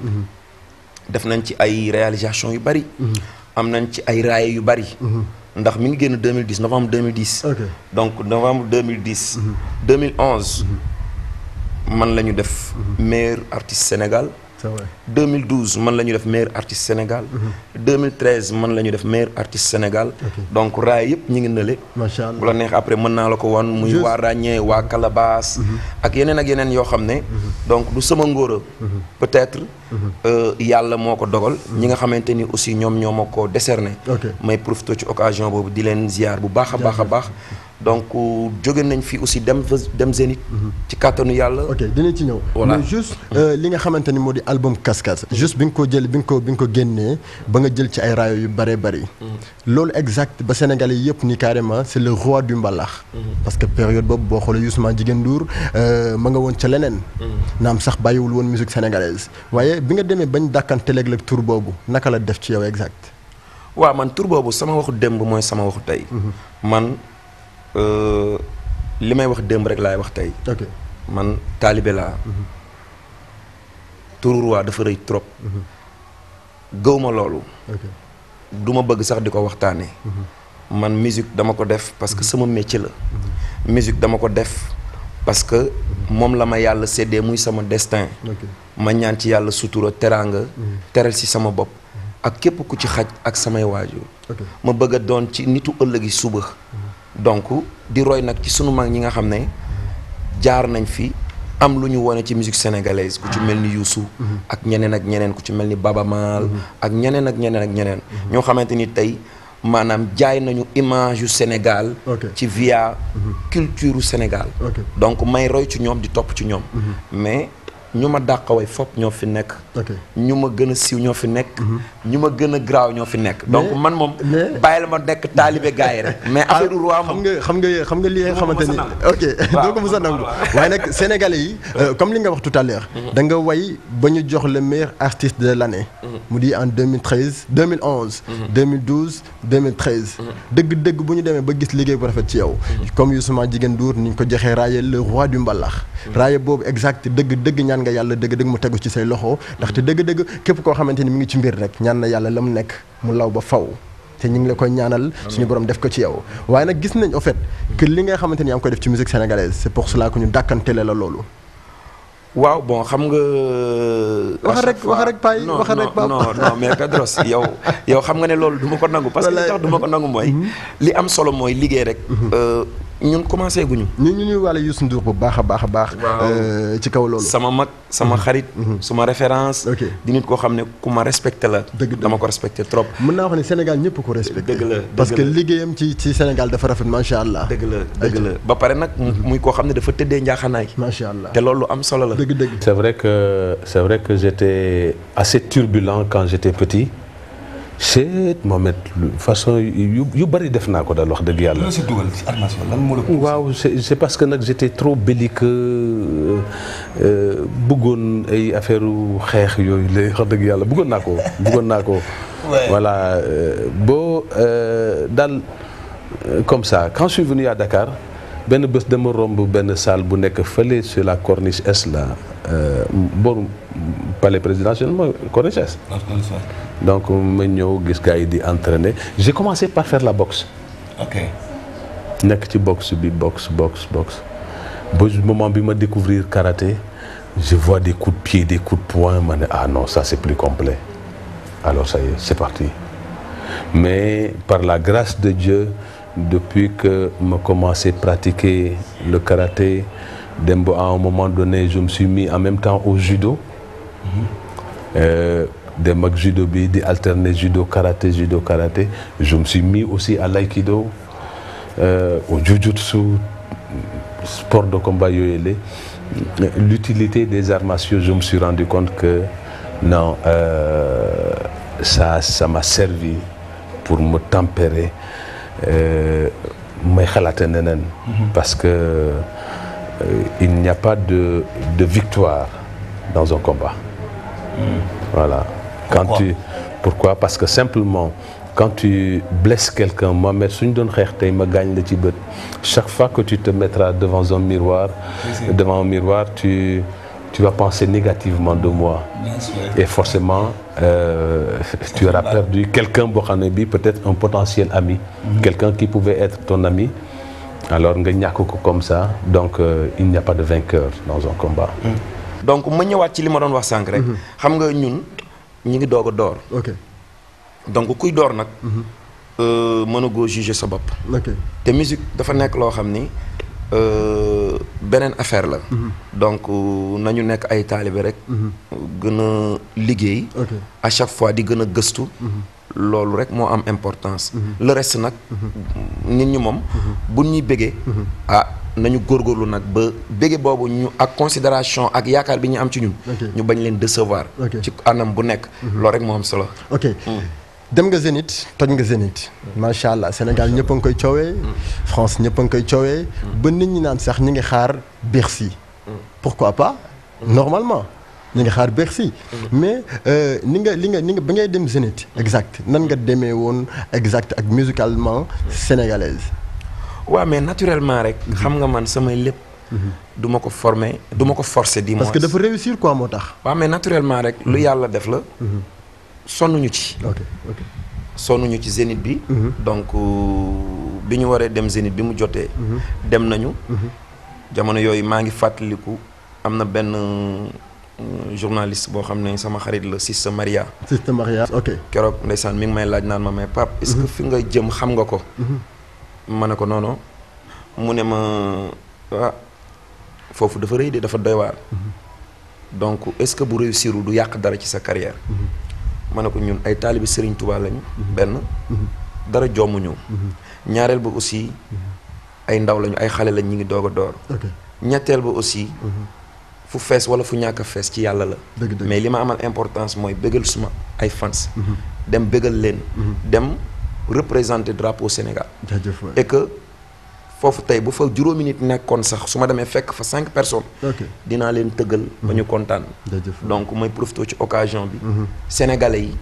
def nañ ci ay réalisation yu bari am nañ ci ay raaye yu bari ndax mi ngi génn 2010 novembre 2010 ok donc novembre 2010 2011 man la ñu def meilleur artiste Sénégal c'est vrai 2012 man la ñu def meilleur artiste Sénégal 2013 man la ñu def meilleur artiste Sénégal donc raay yëpp ñu ngi nële macha bu la allah neex après mën naa la ko wan muy Juste- waa ràññee waa Calabas ak yeneen ak yeneen yoo xam ne donc du sama ngóora peut-être euh, yàlla moo ko dogal ñi nga xamante ni aussi ñoom ñoo ma ko décerné ok may profité ci occasion boobu di leen ziar bu baax a baax a baax donc jóge nañ fi aussi dem fa- dem Zénith ci kàttanu yàlla ok dinañ ci ñëw Voilà. mais juste euh, li nga xamante ni moo di album Kaskas juste bi nga ko jël bi nga ko bi nga ko génnee ba nga jël ci ay raayo yu bëree bëri loolu exact ba Sénégalais yëpp ni carrément c'est le roi du mbalax parce que période boobu boo xoolee Youssou Jigéen Ndour euh, ma nga woon ca leneen naam sax bàyyiwul woon musique sénégalaise waaye bi nga demee bañ dàkkanteleeg la tur boobu naka la def ci yow exact waaw man tur boobu sama waxu démb mooy sama waxu tey man euh, li may wax démb rek laay wax tey ok man taalibe laa turu roi dafa rëy trop gëw ma loolu ok du ma bëgg sax di ko waxtaanee. man musique dama ko def parce que sama métier la. musique dama ko def parce que moom la ma yàlla séddee muy sama destin. ma ñaan ci yàlla sutura teraanga. teral si sama bopp. ak képp ku ci xaj ak samay waajur. ma bëgg a doon ci nitu ëllëgi suba. donc di roy nag ci sunu mag ñi nga xam ne jaar nañ fi am lu ñu wone ci musique sénégalaise ku ci mel ni Youssou. ak ñeneen ak ñeneen ku ci mel ni Baba Maal. ak ñeneen ak ñeneen ak ñeneen. ñoo xamante ni tey maanaam jaay nañu image yu Sénégal. ci via culture Sénégal. donc may roy ci ñoom di topp ci ñoom. mais ñu ma dàqaway fop ñoo fi nekk. ñu ma gën a siiw ñoo fi nekk. ñu ma gën a graaw ñoo fi nekk. donc man moom bàyyi la ma nekk taalibe gars yi rek. mais affaire du roi xam nga xam nga xam nga li nga xamante ni ok doo ko mos a nangu waaye nag sénégalais yi comme li nga wax tout à l'heure da nga way ba ñu jox le meilleur artiste de l'année mu di en 2013 2011 2012 2013 dëgg-dëgg bu ñu demee ba gis liggéey bu rafet ci yow comme Youssou Jigéen Ndour ni ñu ko joxee raaye le roi du mbalax raaye boobu exact dëgg dëgg ñaan nga yàlla dëgg dëgg mu tegu ci say loxo ndaxte dëgg dëgg képp koo xamante ni mi ngi ci mbir rek ñaan na yàlla la mu nekk mu law ba faw te ñu ngi la koy ñaanal suñu borom def ko ci yow waaye nag gis nañ au fait que li nga xamante ni yaa ngi koy def ci musique sénégalaise c'est pour cela que ñu dàkkantele la loolu waaw bon xam nga. wax rek wax rek Pay wax rek non non non mais Pedros yow yow xam nga ne loolu du ma ko nangu. parce que li tax du ma ko nangu mooy. li am solo mooy liggéey rek. ñun commencé guñu. ñu ñu ñuy wàlle Youssou Ndour bu baax a baax a baax. ci kaw loolu. sama mag sama xarit. suma référence. di nit koo xam ne ku ma respecté la. dëgg dama ko respecté trop. mën naa wax ne Sénégal ñëpp ko respecté. dëgg la parce que liggéeyam ci ci Sénégal dafa rafet macha allah. dëgg la dëgg la ba pare nag. muy koo xam ne dafa tëddee njaaxanaay. macha allah te loolu am solo la. dëgg dëgg. C'est vrai que c'est vrai que j'étais assez turbulent quand j'étais petit. c'est Mohamed façon yu yu bëri def naa ko daal wax dëgg yàlla. lan si dugal si Arts Martiaux lan moo la. waaw c'est c'est parce que nag j'étais trop belliqueux bëggoon ay affaire xeex yooyu la wax dëgg yàlla bëggoon naa ko bëggoon naa ko. voilà boo daal comme ça quand je suis venu à Dakar benn bés dama romb benn salle bu nekk fële sur la corniche est là booru palais présidentiel mooy corniche est. donc ma ñëw gis gars yi di entraîner j'ai commencé par faire la boxe. ok. nekk ci boxe bi boxe boxe boxe ba moment bi ma découvrir karaté je vois des coups de pied des coups de poing ma ne ah non ça c'est plus complet alors ça y est c'est parti mais par la grâce de Dieu depuis que ma commencé pratiquer le karaté dem ba à un moment donné je me suis mis en même temps au judo. Euh, dem ak judo bi di alterner judo karaté judo karaté je me suis mis aussi à l'aïkido euh, au jujutsu sport de combat yooyu la l'utilité des arts martiaux je me suis rendu compte que non euh, ça ça m'a servi pour me tempérer may xalaate neneen parce que il n'y a pas de de victoire dans un combat voilà quand Pourquoi? tu pourquoi parce que simplement quand tu blesses quelqu'un Mohamed suñu doon xeex tey ma gaañ la ci bët chaque fois que tu te mettras devant un miroir devant un miroir tu tu vas penser négativement de moi bien sûr. et forcément euh, tu auras perdu quelqu'un boo xam ne bi peut-être un potentiel ami quelqu'un qui pouvait être ton ami alors nga ñàkk ko comme ça donc euh, il n'y a pas de vainqueur dans un combat donc ma ñëwaat ci li ma doon wax sànq rek. xam nga ñun ñi ngi doog a door. ok donc kuy door nag. euh, mën a goo juger sa bopp. ok te musique dafa nekk loo xam ni euh, beneen affaire la. donc euh, nañu nekk ay taalibe rek. gën a liggéey. ok à chaque fois di gën a gëstu. loolu rek moo am importance. le reste nag. nit ñi moom. bu ñuy bëggee. ah nañu góorgóorlu nag ba bëggee boobu ñu ak considération ak yaakaar bi ñu am ci ñun. Ok. ñu bañ leen décevoir. Ok. ci anam bu nekk. loolu rek moo am solo. ok dem nga Zénith toj nga Zénith macha allah Sénégal ñëpp a ngi koy coowee France ñëpp a ngi koy coowee ba nit ñi naan sax ñi ngi xaar Bercy pourquoi pas normalement ñi ngi xaar Bercy mais euh, ni nga li nga ni nga ba ngay dem Zénith exact nan nga demee woon exact ak musicalement sénégalaise waaw mais naturellement rek. xam nga man samay lépp. du ma ko former du ma ko forcer di parce que dafa réussir quoi moo tax waaw mais naturellement rek lu yàlla def la. sonnuñu ci. ok ok sonnuñu ci zénith bi. donc bi ñu waree dem zénith bi mu jotee. dem nañu. jamono yooyu maa ngi fàttaliku am na benn euh, journaliste boo xam ne sama xarit la Sista Maria. système mariage ok. keroog ndeysaan mi ngi may laaj naan ma mais Pape est-ce que fi nga jëm xam nga ko. ma ne ko non non mu ne ma ah foofu dafa rëy de dafa doy waar. donc est-ce que bu réussir du yàq dara ci sa carrière. ma ne ko ñun ay taalibi Serigne Touba lañu. benn dara jommuñu. ñaareel ba aussi ay ndaw lañu ay xale lañ ñu ngi doog a door. ok ñetteel ba aussi fu fees wala fu ñàkk a fees ci yàlla la. dëgg dëgg mais li ma amal importance mooy bëggal suma ay fans. dem bëggal leen. dem représenter drapeau Sénégal. jaajëf waay. et que foofu tey bu fa juróomi nit nekkoon sax su ma demee fekk fa cinq personnes. ok dinaa leen tëggal ba ñu kontaan. jaajëf waay. donc mooy profité ci occasion bi. sénégalais yi.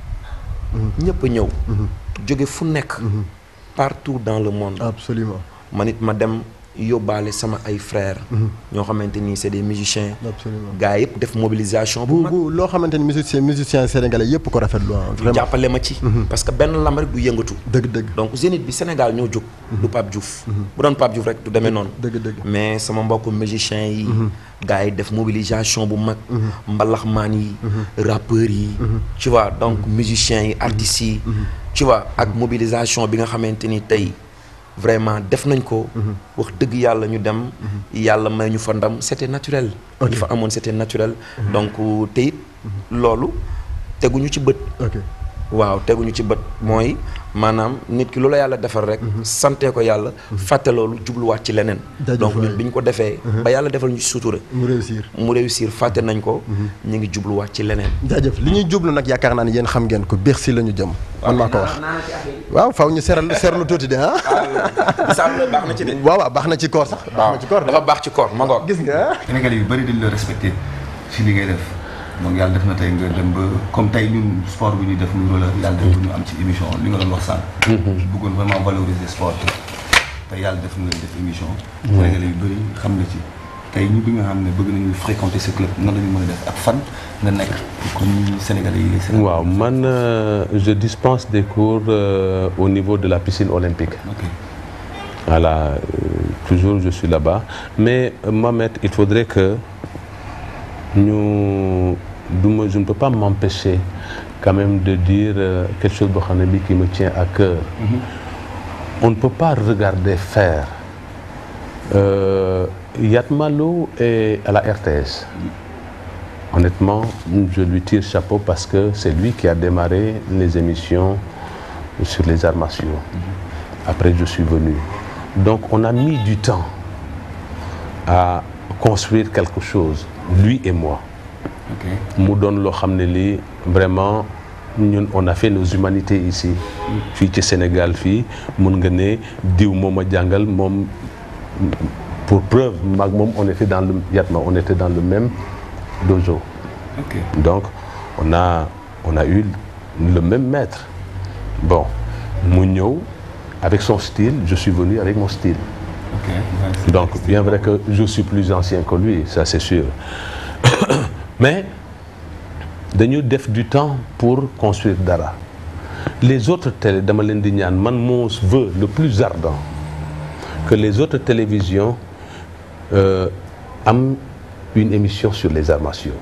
ñëpp a ñëw. jóge fu nekk. partout dans le monde. absolument man it ma dem yóbbaale sama ay frères. ñoo xamante ni c'est des musiciens. absolument gars yëpp def mobilisation bu bu mag. bu loo xamante ni musicien musicien sénégalais yëpp ko rafetlu ah ñu vraiment jàppale ma ci. parce que benn lamb rek du yëngatu. dëgg dëgg donc Zénith bi Sénégal ñoo jóg. du Pape Diouf. bu doon Pape Diouf rek du demee noonu. dëgg dëgg mais sama mbokku musiciens yi. gars yi def mobilisation bu mag. mbalaxmaan yi. rappeurs yi. tu vois donc musiciens yi artistes yi. tu vois ak mobilisation bi nga xamante ni tey vraiment def nañ ko. wax dëgg yàlla ñu dem. yàlla may ñu fa ndam c'était naturel. Ok. ñu fa amoon c'était naturel. donc te it loolu teguñu ci bët. ok waaw teguñu ci bët mooy maanaam nit ki lu la yàlla defal rek sante ko yàlla fàtte loolu jubluwaat ci leneen Jaajëf donc waay. ñun bi ñu ko defee ba yàlla defal ñu ci sutura mu réussir mu réussir fàtte nañ ko ñu ngi jubluwaat ci leneen jaajëf li ñuy jublu nag yaakaar naa ne yéen xam ngeen ko Bercy la ñu jëm man maa ko wax waaw faw ñu seral serlu tuuti de ah misaal baax na ci de waaw waaw baax na ci koor sax baax na ci koor de dafa baax ci koor ma ngoog gis nga Sénégalais yu bëri dañ la respecté si li ngay def donc yàlla def na tey nga dem ba comme tey ñun sport bi ñuy def muy roller yàlla def ba ñu am ci émission li nga doon wax sànq. bëggoon vraiment valoriser sport bi tey yàlla def nga def émission. Sénégalais yu bëri xam na ci tey ñu bi nga xam ne bëgg nañu fréquenter ce club nan la ñu mën a def ak fan nga nekk pour que ñi Sénégalais yi les Sénégalais. waaw man euh, je dispense des cours euh, au niveau de la piscine olympique ok voilà euh, toujours je suis là-bas mais euh, Mohamed il faudrait que ñu du ma je ne peux pas m'empêcher quand même de dire euh, quelque chose boo xam ne bi qui me tient à cœur on ne peut pas regarder faire euh, Yatma Lo est à la RTS honnêtement je lui tire chapeau parce que c'est lui qui a démarré les émissions sur les arts martiaux après je suis venu donc on a mis du temps à construire quelque chose lui et moi ok mu doon loo xam ne lii vraiment ñun on a fait nos humanités ici fii ci Sénégal fii mun nga ne diw moom a jàngal moom pour preuve maag moom on était dans le Yatma on était dans le même dojo ok donc on a on a eu le même maître bon mu ñëw avec son style je suis venu avec mon style ok ouais, donc bien vrai que je suis plus ancien que lui ça c'est sûr mais dañu def du temps pour construire dara les autres télé dama leen di ñaan man mon vœu le plus ardent que les autres télévisions euh, am une émission sur les arts martiaux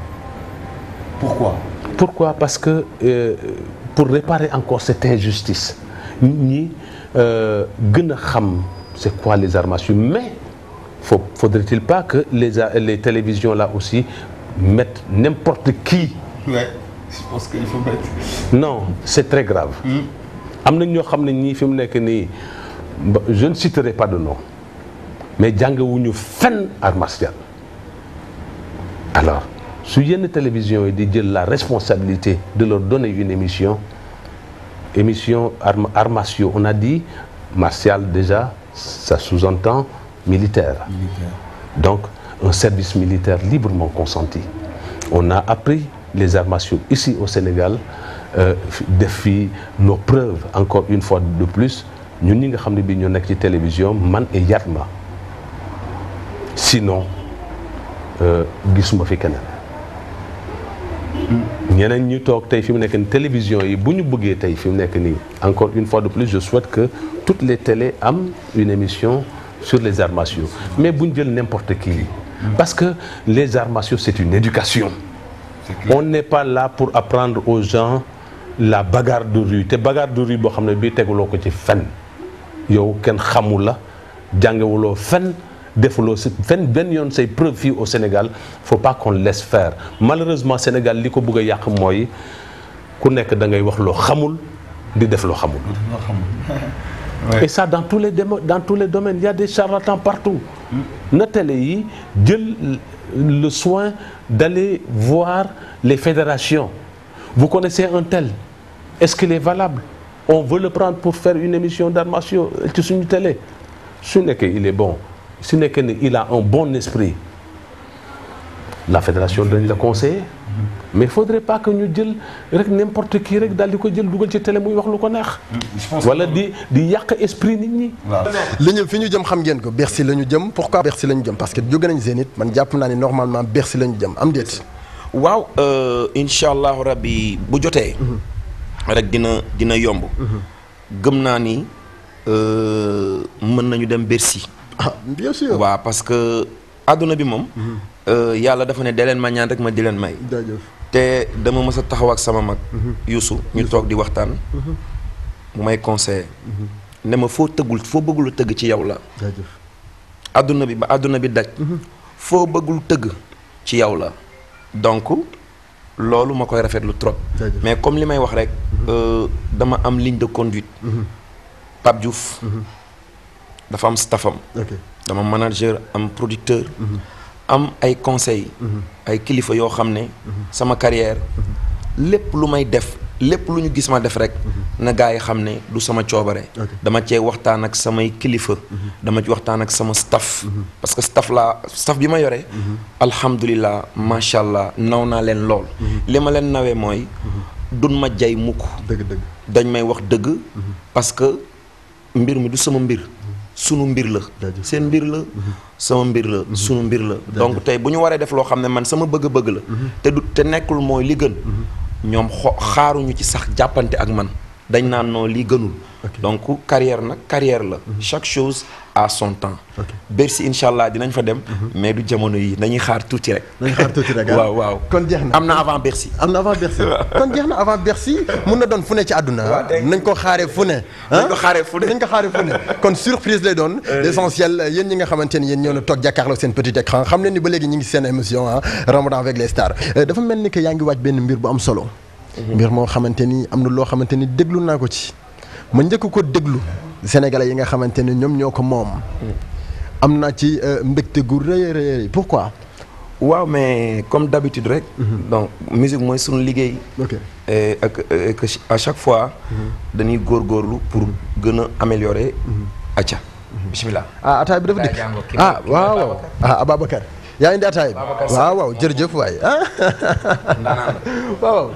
pourquoi Pourquoi Parce que euh, pour réparer encore cette injustice nit ñi euh, gën a xam c'est quoi les arts martiaux mais faut faudrait-il pas que les a- les télévisions là aussi mettent n'importe qui ouais je pense qu'il faut mettre non c'est très grave am na ñoo xam ne ñii fi mu nekk nii ba- je ne citerai pas de nom mais jàngewuñu fenn art martial alors su yenn télévision yi di jël la responsabilité de leur donner une émission émission arts arts martiaux on a dit martial déjà ça sous-entend militaire donc un service militaire librement consenti on a appris les arts martiaux ici au Sénégal euh, def fi nos preuves encore une fois de plus ñun ñi nga xam ne bii ñoo nekk ci télévision man et Yatma sinon euh, gisuma fi keneen ñeneen ñu toog tey fi mu nekk nii télévision yi bu ñu bëggee tey fi mu nekk nii encore une fois de plus je souhaite que toutes les télés am une émission sur les arts martiaux mais bu ñu jël n'importe qui parce que les arts martiaux c'est une éducation on n'est pas là pour apprendre aux gens la bagarre de rue te bagarre de rue boo xam ne bii teguloo ko ci fen yow kenn xamul la jàngewuloo fen defuloo si fen benn yoon say preuve fii au Sénégal faut pas qu'on laisse faire malheureusement Sénégal li ko bëgg a yàq mooy ku nekk da ngay wax loo xamul di def loo xamul et ça dans tous les démo- dans tous les domaines il y a des charlatans partout na télé yi jël le soin d'aller voir les fédérations vous connaissez un tel est-ce qu'il est valable on veut le prendre pour faire une émission d'arts martiaux ci suñu télé su nekkee il est bon su nekkee ne il a un bon esprit la fédération dañ la conseiller mais il faudrait pas que ñu jël rek n'importe qui rek daal di ko jël dugal ci télé muy wax lu ko neex wala di di yàq esprit nit ñi li ñu fi ñu jëm xam ngeen ko Bercy la ñu jëm pourquoi Bercy la ñu jëm parce que jóge nañ Zénith man jàpp naa ni normalement Bercy la ñu jëm am déet waaw incha allahu rabbi bu jotee. rek dina dina yomb. gëm naa ni euh, mën nañu dem Bercy. ah bien sûr waaw parce que àdduna bi moom. euh, yàlla dafa ne dee leen ma ñaan rek ma di leen may. jaajëf te dama mës a taxaw ak sama mag. Youssou ñu toog di waxtaan. mu may conseiller. ne ma foo tëggul foo bëggul tëgg ci yow la. jaajëf àdduna bi ba àdduna bi daj. foo bëggul tëgg ci yow la. donc loolu ma koy rafetlu trop. Jaajëf. mais comme li may wax rek. euh, dama am ligne de conduite. Pape Diouf. dafa am staffam. ok dama manager am producteur. am ay conseils. ay kilifa yoo xam ne. sama carrière lépp lu may def lépp lu ñu gis ma def rek. na gaa yi xam ne du sama coobare. Ok. dama cee waxtaan ak samay kilifa. dama ci waxtaan ak sama staff. parce que staff laa staff bi ma yore. alhamdulilah macha allah naw naa leen lool. li ma leen nawee mooy. dun ma jay mukk dëgg dëgg dañ may wax dëgg. parce que mbir mi du sama mbir. sunu mbir la. Jaajëf. seen mbir la. sama mbir la sunu mbir la. donc tey bu ñu waree def loo xam ne man sama bëgg-bëgg la. te du te nekkul mooy li gën. ñoom xo xaaruñu ci sax jàppante ak man dañ naan non lii gënul. donc carrière nag carrière la. chaque chose à son temps. Bercy incha allah dinañ fa dem. mais du jamono yi nañuy xaar tuuti rek. nañ xaar tuuti rek ah. waaw waaw kon jeex na am na avant Bercy. am na avant Bercy kon jeex na avant Bercy mun na doon fu ne ci àdduna ah. nañ ko xaaree fu ne. Nañ ko xaaree fu ne. nañ ko xaaree fu ne kon surprise lay doon. l'essentiel yéen ñi nga xamante ni yéen ñoo na toog jàkkaarloo seen petit écran xam leen ni ba léegi ñu ngi seen émission ah Ramadan avec les stars Euh, dafa mel ni que yaa ngi waaj benn mbir bu am solo. mbir moo xamante ni am na loo xamante ni déglu naa ko ci ma njëkk ko déglu sénégalais yi nga xamante ni ñoom ñoo ko moom. am naa ci euh, mbégte gu rëy a rëy a rëy pourquoi. waaw mais comme d'habitude rek. donc musique mooy sunu liggéey. ok et ak et que à chaque fois. dañuy góorgóorlu pour gën a améliorer. acca bismillah. ah ataay bi dafa dikk jàngoo kii ah mooy- kii waaw mooy waaw ah Ababacar yaa indi ataay bi Babacar waaw waaw jërëjëf waay ah ndaanaan waaw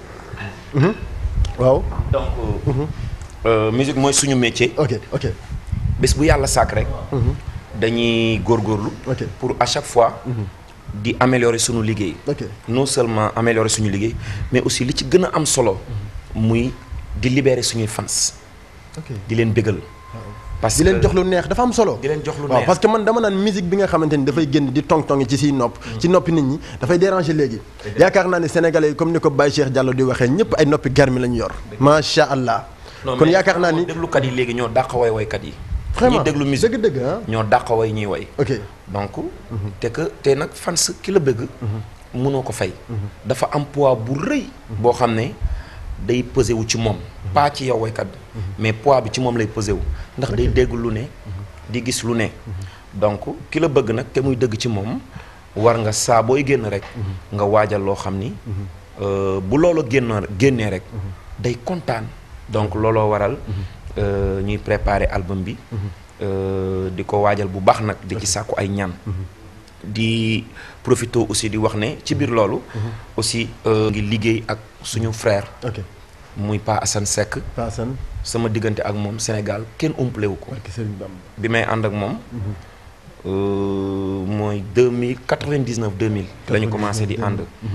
waaw donc euh, musique mooy suñu métier. ok ok bés bu yàlla sàkk rek. dañuy góorgóorlu. Ok. pour à chaque fois. di améliorer suñu liggéey. ok non seulement améliorer suñu liggéey mais aussi li ci gën a am solo. muy di libérer suñuy fans. ok di leen bégal. parce di leen que jox lu neex dafa am solo di leen jox lu waaw neex. parce que man dama naan musique bi nga xamante ni dafay génn di tong-tongi ci siy nopp ci noppi nit ñi dafay déranger léegi yaakaar naa ne sénégalais yi comme ni ko Baye Cheikh Diallo di waxee ñëpp ay noppi garmi la ñu yor macha allah Non, kon mais yaakaar naa ni déglukat yi léegi ñoo dàq way waykat yi. vraiment ñiy déglu musique dëgg-dëgg ah ñoo dàq way ñuy way. ok donc te que te nag fans ki la bëgg. mënoo ko fay. dafa am poids bu rëy. boo xam ne day pesé wu ci moom. pas ci yow waykat bi. mais poids bi ci moom lay pesé wu. ndax day dégg lu ne. di gis lu ne. donc ki la bëgg nag te muy dëgg ci moom war nga saa booy génn rek. nga waajal loo xam ni. euh, bu loolu génn génnee rek. day kontaan. donc looloo waral. euh, ñuy préparer album bi. euh, di ko waajal bu baax nag di ci sàkku ay ñaan. di profito aussi di wax ne ci biir loolu. aussi euh, ngi liggéey ak suñu frère. ok muy Pa Assane Seck Paasan sama diggante ak moom Sénégal kenn umpale wu ko. barke Serigne Bamba bi may ànd ak moom. euh, mooy deux mille quatre vingt dix neuf deux mille. la ñu commencé di ànd.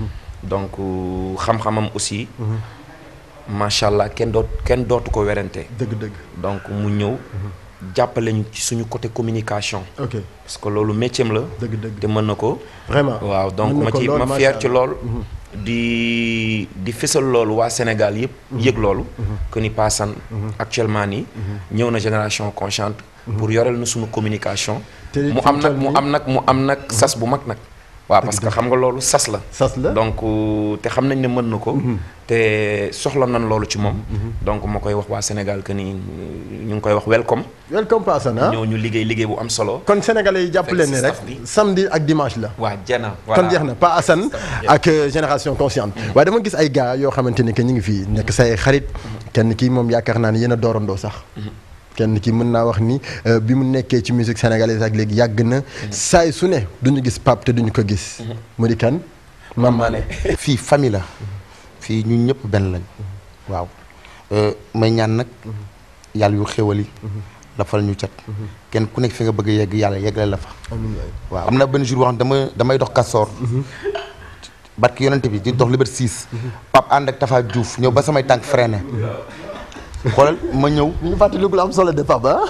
donc euh, xam-xamam aussi macha allah kenn doot kenn dootu ko werante dëgg-dëgg donc mu ñëw jàppale ñu ci suñu côté communication ok parce que loolu métier am la dëgg-dëgg te mën na ko vraiment waaw donc mën na ma ko ci lool, ma macha fier ci Allah. lool di di fësal loolu waa Sénégal yëpp yëg loolu que ni Pa Assane actuellement nii ñëw na génération consciente pour yoreel na suñu communication Te mu fi am mu nag toll mu nii- am nag mu am nag sas bu mag nag waaw parce que xam nga loolu sas la sas la donc euh, te xam nañ ne mën na ko te soxla nañ loolu ci moom donc ma koy wax waa Sénégal que ni ñu ngi koy wax welcome welcome Pa Assane ah ñëw ñu liggéey liggéey bu am solo kon sénégalais yi jàpp Fekk leen si ni rek staff bi. samedi ak dimanche la waa jena kon jeex na Pa Assane ak euh, génération consciente waaye dama gis ay gars yoo xamante ni que ñu ngi fii nekk say xarit kenn kii moom yaakaar naa ne yéen a doorandoo sax kenn kii mën naa wax ni euh, bi mu nekkee ci musique sénégalaise ak léegi yàgg na saay su ne duñu gis Pape te duñu ko gis mu di kan Mame Mané fii famille la fii ñun ñëpp benn lañ waaw Euh, may ñaan nag yàlla yu xéwali dafal ñu cat kenn ku nekk fi nga bëgg a yegg yàlla yeggale la fa waaw am na benn jour boo xam ne dama damay dox kastoor barki yonente bi di dox Liberté 6 Pape ànd ak Tafa Diouf ñëw ba samay tànk freiné xoolal ma ñëw ñu fàttaliku lu am solo de Pape ah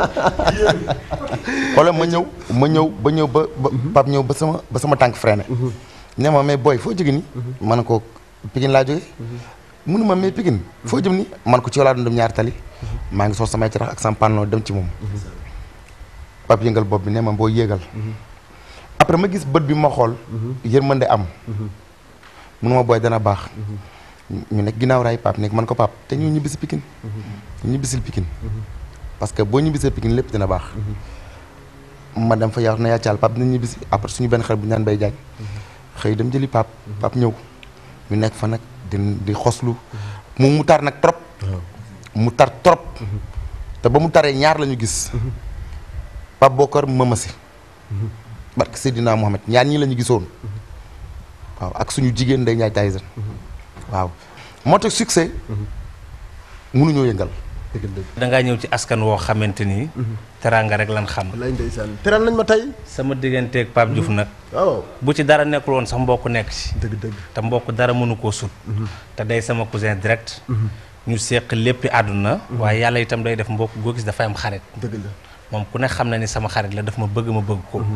xoolal ma ñëw ma ñëw ba ñëw ba ba Pape ñëw ba sama ba sama tànk freiné ne ma mais booy foo jóge ni ma ne ko Pikine laa jóge mënu ma mais Pikine foo jëm ni man ko ci laa doon dem ñaari tali maa ngi sol samay carax ak sama pantalon dem ci moom Pape yëngal bopp bi ne ma boo yéegal après ma gis bët bi ma xool yërmande am mënu ma booy dana baax ñu nekk ginnaaw raay Pape nekk man ko Pape te ñu ñibbisi Pikine ñu ñibbisil Pikine parce que boo ñibbisee Pikine lépp dina baax ma dem fa yaa na yaa caal Pape dina ñibbisi après suñu benn xarit bu ñu naan bay jaaj xëy dem jëli Pape Pape ñëw ñu nekk fa nag di di xoslu mu mu tar nag trop mu tar trop te ba mu taree ñaar la ñu gis Pape Bokar Mamasi barke Seydina Mohamed ñaar ñii la ñu gisoon waaw ak suñu jigéen Ndeye Ndiaye Tyson waaw moo tax succès mënuñoo yëngal da ngaa ñëw ci askan woo xamante ni. teraanga rek lan xam. lay ndeysaan teral nañ ma tey sama digganteeg Pape Diouf nag. waaw bu ci dara nekkul woon sax mbokk nekk ci. dëgg dëgg te mbokk dara mënu koo sut. te day sama cousin direct. ñu seq léppi àdduna. waaye yàlla itam day def mbokk goo gis dafay am xarit. dëgg la moom ku ne xam na ni sama xarit la daf ma bëgg ma bëgg ko.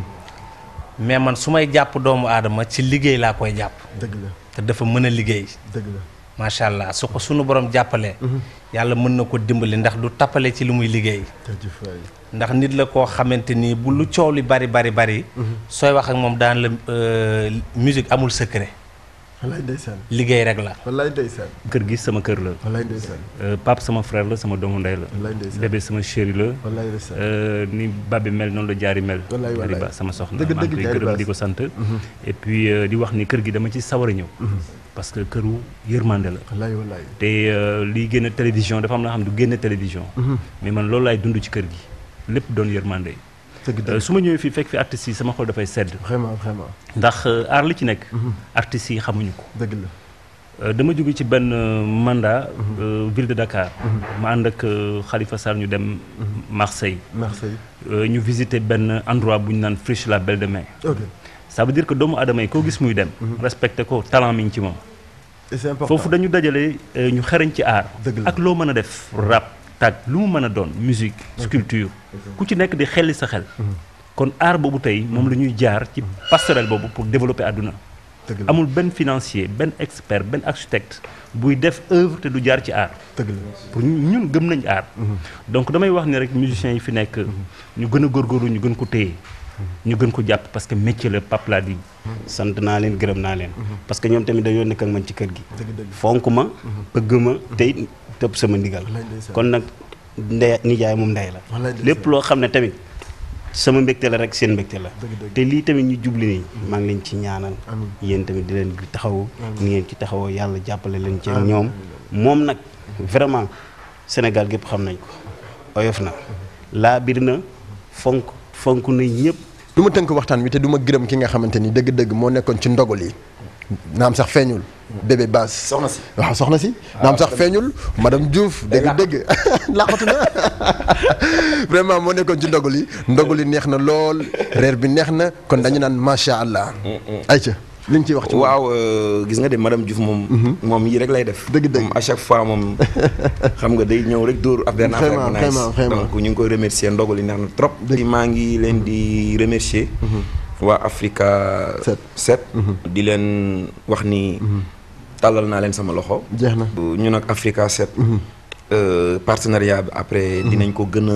mais man su may jàpp doomu aadama ci liggéey laa koy jàpp. dëgg la te dafa mën a liggéey. dëgg la macha allah su ko sunu borom jàppalee. yàlla mën na ko dimbali ndax du tappale ci li muy liggéey. jërëjëf waay ndax nit la koo xamante ni bu lu coow li bari bari bari. sooy wax ak moom daan la euh, musique amul secret wallaay ndeysaan liggéey rek la. wallaay ndeysaan kër gi sama kër la wallaay ndeysaan Euh, Pape sama frère la sama doomu ndey la wallaay ndeysaan bébé sama chéri la wallaay ndeysaan Euh, ni babi mel noonu la jaari mel Wallaay, wallaay. Diary Ba sama soxna Dëgg, maa ngi dëgg, koy Diary gërëm Ba. di ko sant et puis euh, di wax ni kër gi dama ci sawar a ñëw parce que këru yërmande la wallaay wallaay te euh, liy génn télévision dafa am na xam du génn télévision mais man loolu laay dund ci kër gi lépp doon yërmande dëgg Euh, dëgg su ma ñëwee fii fekk fi artistes yi sama xol dafay sedd vraiment vraiment ndax euh, aar li ci nekk artistes yi xamuñu ko dëgg la Euh, dama jóge ci benn euh, mandat euh, ville de Dakar ma ànd ak euh, Khalifa Sall ñu dem Marseille Marseille Euh, ñu visiter benn endroit bu ñu naan Friche la Belle de Mai ok ça veut dire que doomu aadama yi koo gis muy dem respecté ko talent mi ngi ci moom et c'est important foofu dañu dajale euh, ñu xereñ ci aar Dëgg la. ak loo mën a def rap tag lu mu mën a doon musique sculpture ku ci nekk di xelli sa xel kon aar boobu tey moom la ñuy jaar ci passerelle boobu pour développer àdduna dëgg la amul benn financier benn expert benn architecte buy def œuvre te du jaar ci art dëgg la pour ñun gëm nañ art donc damay wax ni rek musiciens yi fi nekk ñu gën a góorgóorlu ñu gën ko téye ñu gën ko jàpp parce que métier la Pape laa di sant naa leen gërëm naa leen parce que ñoom tamit dañoo nekk ak man ci kër gi dëgg dëgg fonk ma bëgg ma te it tëb sama ndigal Wallaay ndeysaan. kon nag ndey nijaay moom ndey la Wallaay ndeysaan. lépp loo xam ne tamit sama mbégte la rek seen mbégte la Dëgg dëgg. te lii tamit ñu jubli nii maa ngi leen ci ñaanal Amiin. yéen tamit di leen taxawu ni ngeen ci taxawoo yàlla jàppale leen ci ñoom moom nag vraiment Sénégal gépp xam nañ ko oyof na laa bir na fonk fonk na ñëpp du ma tënk waxtaan wi te du ma gërëm ki nga xamante ni dëgg-dëgg moo nekkoon ci ndogal yi naam sax feeñul bébé baas soxna si waaw soxna si naam sax feeñul madame Diouf dëgg-dëgg laqatu na vraiment moo nekkoon ci ndogal yi ndogal yi neex na lool reer bi neex na kon dañu naan macha allah ayca li nga ciy wax ci moom. waaw euh, gis nga de madame Diouf moom. moom yii rek lay def. Dëgg dëgg. moom à chaque fois moom xam nga day ñëw rek dóor ab benn affaire bu Vraiment, nice vraiment, vraiment. donc ñu ngi koy remercier ndogu li neex na trop. di maa ngi leen di remercier. waa Africa Set. 7. di leen wax ni. tàllal naa leen sama loxo. jeex na. ñu nag Africa 7. euh, partenariat bi après dinañ ko gën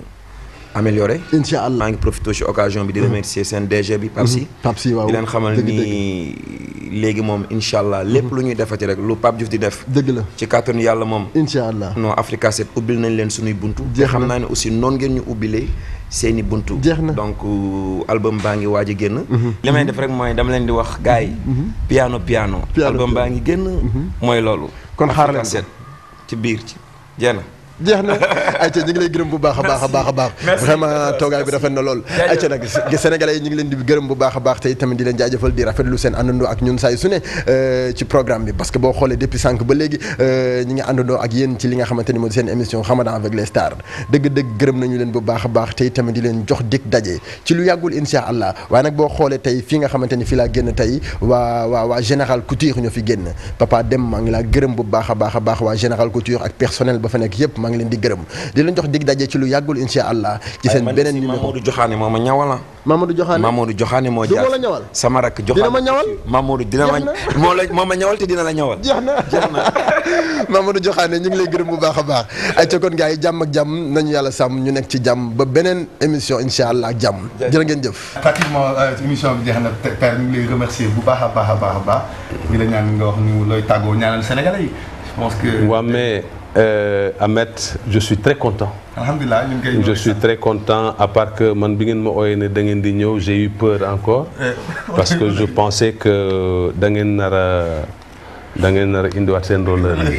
a améliorer. incha allah maa ngi profité ci occasion bi di remercier seen DG bi Pape Sy. Pape Sy waaw di leen xamal dëgg ni léegi moom incha allah lépp lu ñuy defati rek lu Pape Diouf di def. dëgg la ci kàttanu yàlla moom. incha allah non Africa 7 ubbil nañ leen suñuy buntu. te Jeex xam na. naa ne aussi noonu ngeen ñu ubbilee seeni buntu. Jeex na. donc euh, album baa ngi waaj a génn. li may def rek mooy dama leen di wax gars yi. piano piano. Piano, album piano. baa ngi génn. mooy loolu. Kon xaar leen Africa ko. 7 ci biir ci jeex na. jeex na ayca ñu ngi lay gërëm bu baax a baax a baax a baax vraiment toogaay bi rafet na lool ayca nag sénégalais yi ñu ngi leen di gërëm bu baax a baax tey tamit di leen jaajëfal di rafetlu seen àndandoo ak ñun saa yu su ne euh, ci programme bi parce que boo xoolee depuis sànq ba léegi euh, ñi ngi àndandoo ak yéen ci li nga xamante ni moo di seen émission Ramadan avec les stars dëgg-dëgg gërëm nañu leen bu baax a baax tey tamit di leen jox dig daje ci lu yàggul insha allah waaye nag boo xoolee tey fii nga xamante ni fii laa génn tey waa waa waa général couture ñoo fi génn papa dem maa ngi laa gërëm bu baax a baax a baax waa général couture ak personnel ba fa nekk yëpp maa ngi leen di gërëm di leen jox dig daje ci lu yàggul insha allah ci seen beneen numéro Mamadou Joxaane moo ma ñawal ah. Mamadou Joxaane Mamadou Joxaane moo du jaar moo la ñawal sama rakk Joxaane dina ma ñawal Mamadou dina ma Jeex na. moo la moo ma ñawal te dina la ñawal. jeex na jeex na Mamadou Joxaane ñu ngi lay gërëm bu baax a baax ay ca kon gars yi jàmm ak jàmm nañu yàlla sàmm ñu nekk ci jàmm ba beneen émission insha allah ak jàmm jërë ngeen jëf pratiquement émission bi jeex na te père ñu ngi lay remercier bu baax a baax a baax a baax di la ñaan nga wax ñu looy tàggoo ñaanal Sénégalais yi je pense que. Ouais, mais euh, Ahmed, je suis très content. alhamdulilah ñu ngi koy. Je suis très content, à part que man bi ngeen ma ooyee ne da ngeen di ñëw j'ai eu peur encore. parce que je pensais que da ngeen nar a da ngeen nar a indiwaat seen roller yi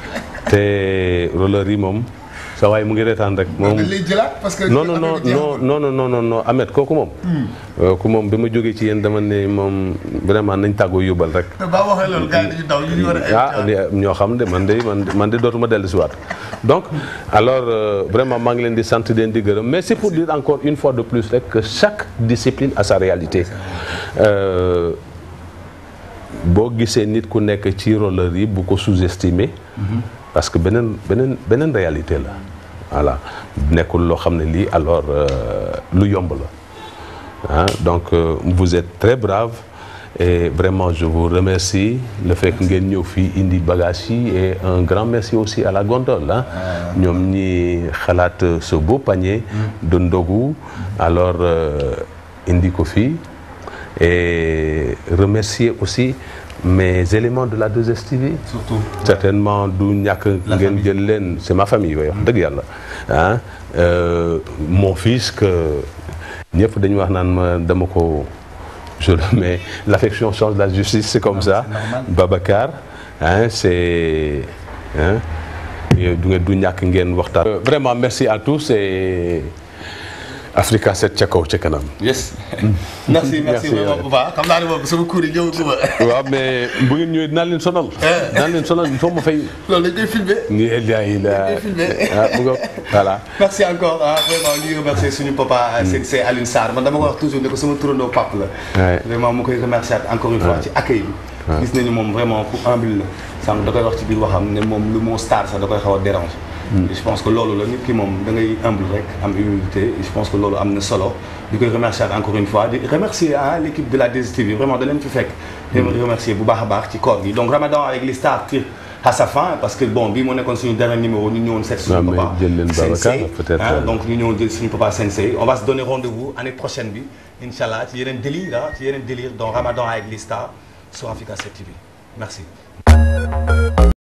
te roller yi moom sa waay mu ngi reetaan rek moom. dañ lay jëlaat parce que. non non non non non non non non non Ahmed kooku moom. kooku moom bi ma jógee ci yéen dama ne moom vraiment nañ tàggoo yóbbal rek. te ba waxee loolu gars yi dañuy daw ñu ñu war a. ah li- ñoo xam de man de man de man de dootuma dellu si waat donc alors euh, vraiment maa ngi leen di sant di leen di gërëm mais c'est pour dire encore une fois de plus rek que chaque discipline a sa réalité Euh, boo gisee nit ku nekk ci roller yi bu ko sous-estimer parce que beneen beneen beneen réalité la voilà nekkul loo xam ne lii alors euh, lu yomb la ah donc euh, vous êtes très brave et vraiment je vous remercie le fait que ngeen ñëw fii indi bagage yi et un grand merci aussi à la gondole ah ñoom ñi xalaat ce beau panier de ndogu alors euh, indi ko fii et remercier aussi mes éléments de la 2STV surtout. certainement du ñàkk ngeen jël leen c'est ma famille yooyu wax dëgg yàlla ah euh, mon fils que ñëpp dañu wax naan ma dama ko je le mets l'affection change la justice c'est comme ça Babacar hein c'est hein du ngeen du ñàkk ngeen waxtaan Euh, vraiment merci à tous et Africa 7 ca kaw ca kanam yes. merci merci Merci, vraiment ouais. bu baax xam naa ne moom sama cours yi ñëw guma. waaw mais bu ngeen ñëwee dinaa leen sonal dinaa leen sonal il faut ma fay loolu dañ koy filmer. ni Eliaï la Dañ koy filmer. ah mu nga voilà merci encore ah vraiment ñu ngi remercier suñu papa. c'est c'est Alioune Sarr man dama ko wax toujours ne ko sama turandoo pap la. Ouais. vraiment mu koy remercier encore une fois ci accueil bi. gis nañu moom vraiment ku humble la sànq da koy wax ci biir waxam ne moom lu moo star sax da koy xaw a déranger. Et je pense que loolu la nit ki moom da ngay humble rek am humilité et je pense que loolu am na solo di koy remercier encore une fois di remercier ah l'équipe de la 2STV vraiment da leen fi fekk. di leen remercier bu baax a baax ci koor gi donc Ramadan avec les stars tire à sa fin parce que bon bii moo nekkoon suñu dernier numéro ñu ñëwoon seet Non, suñu mais papa. jël leen Babacar, Sensei, peut-être, hein, euh, donc ñu ñëw jël suñu papa Sensei on va se donner rendez-vous année prochaine bi incha allah ci yeneen délire ah ci yeneen délire dans Ramadan avec les stars sur Africa 7 TV merci.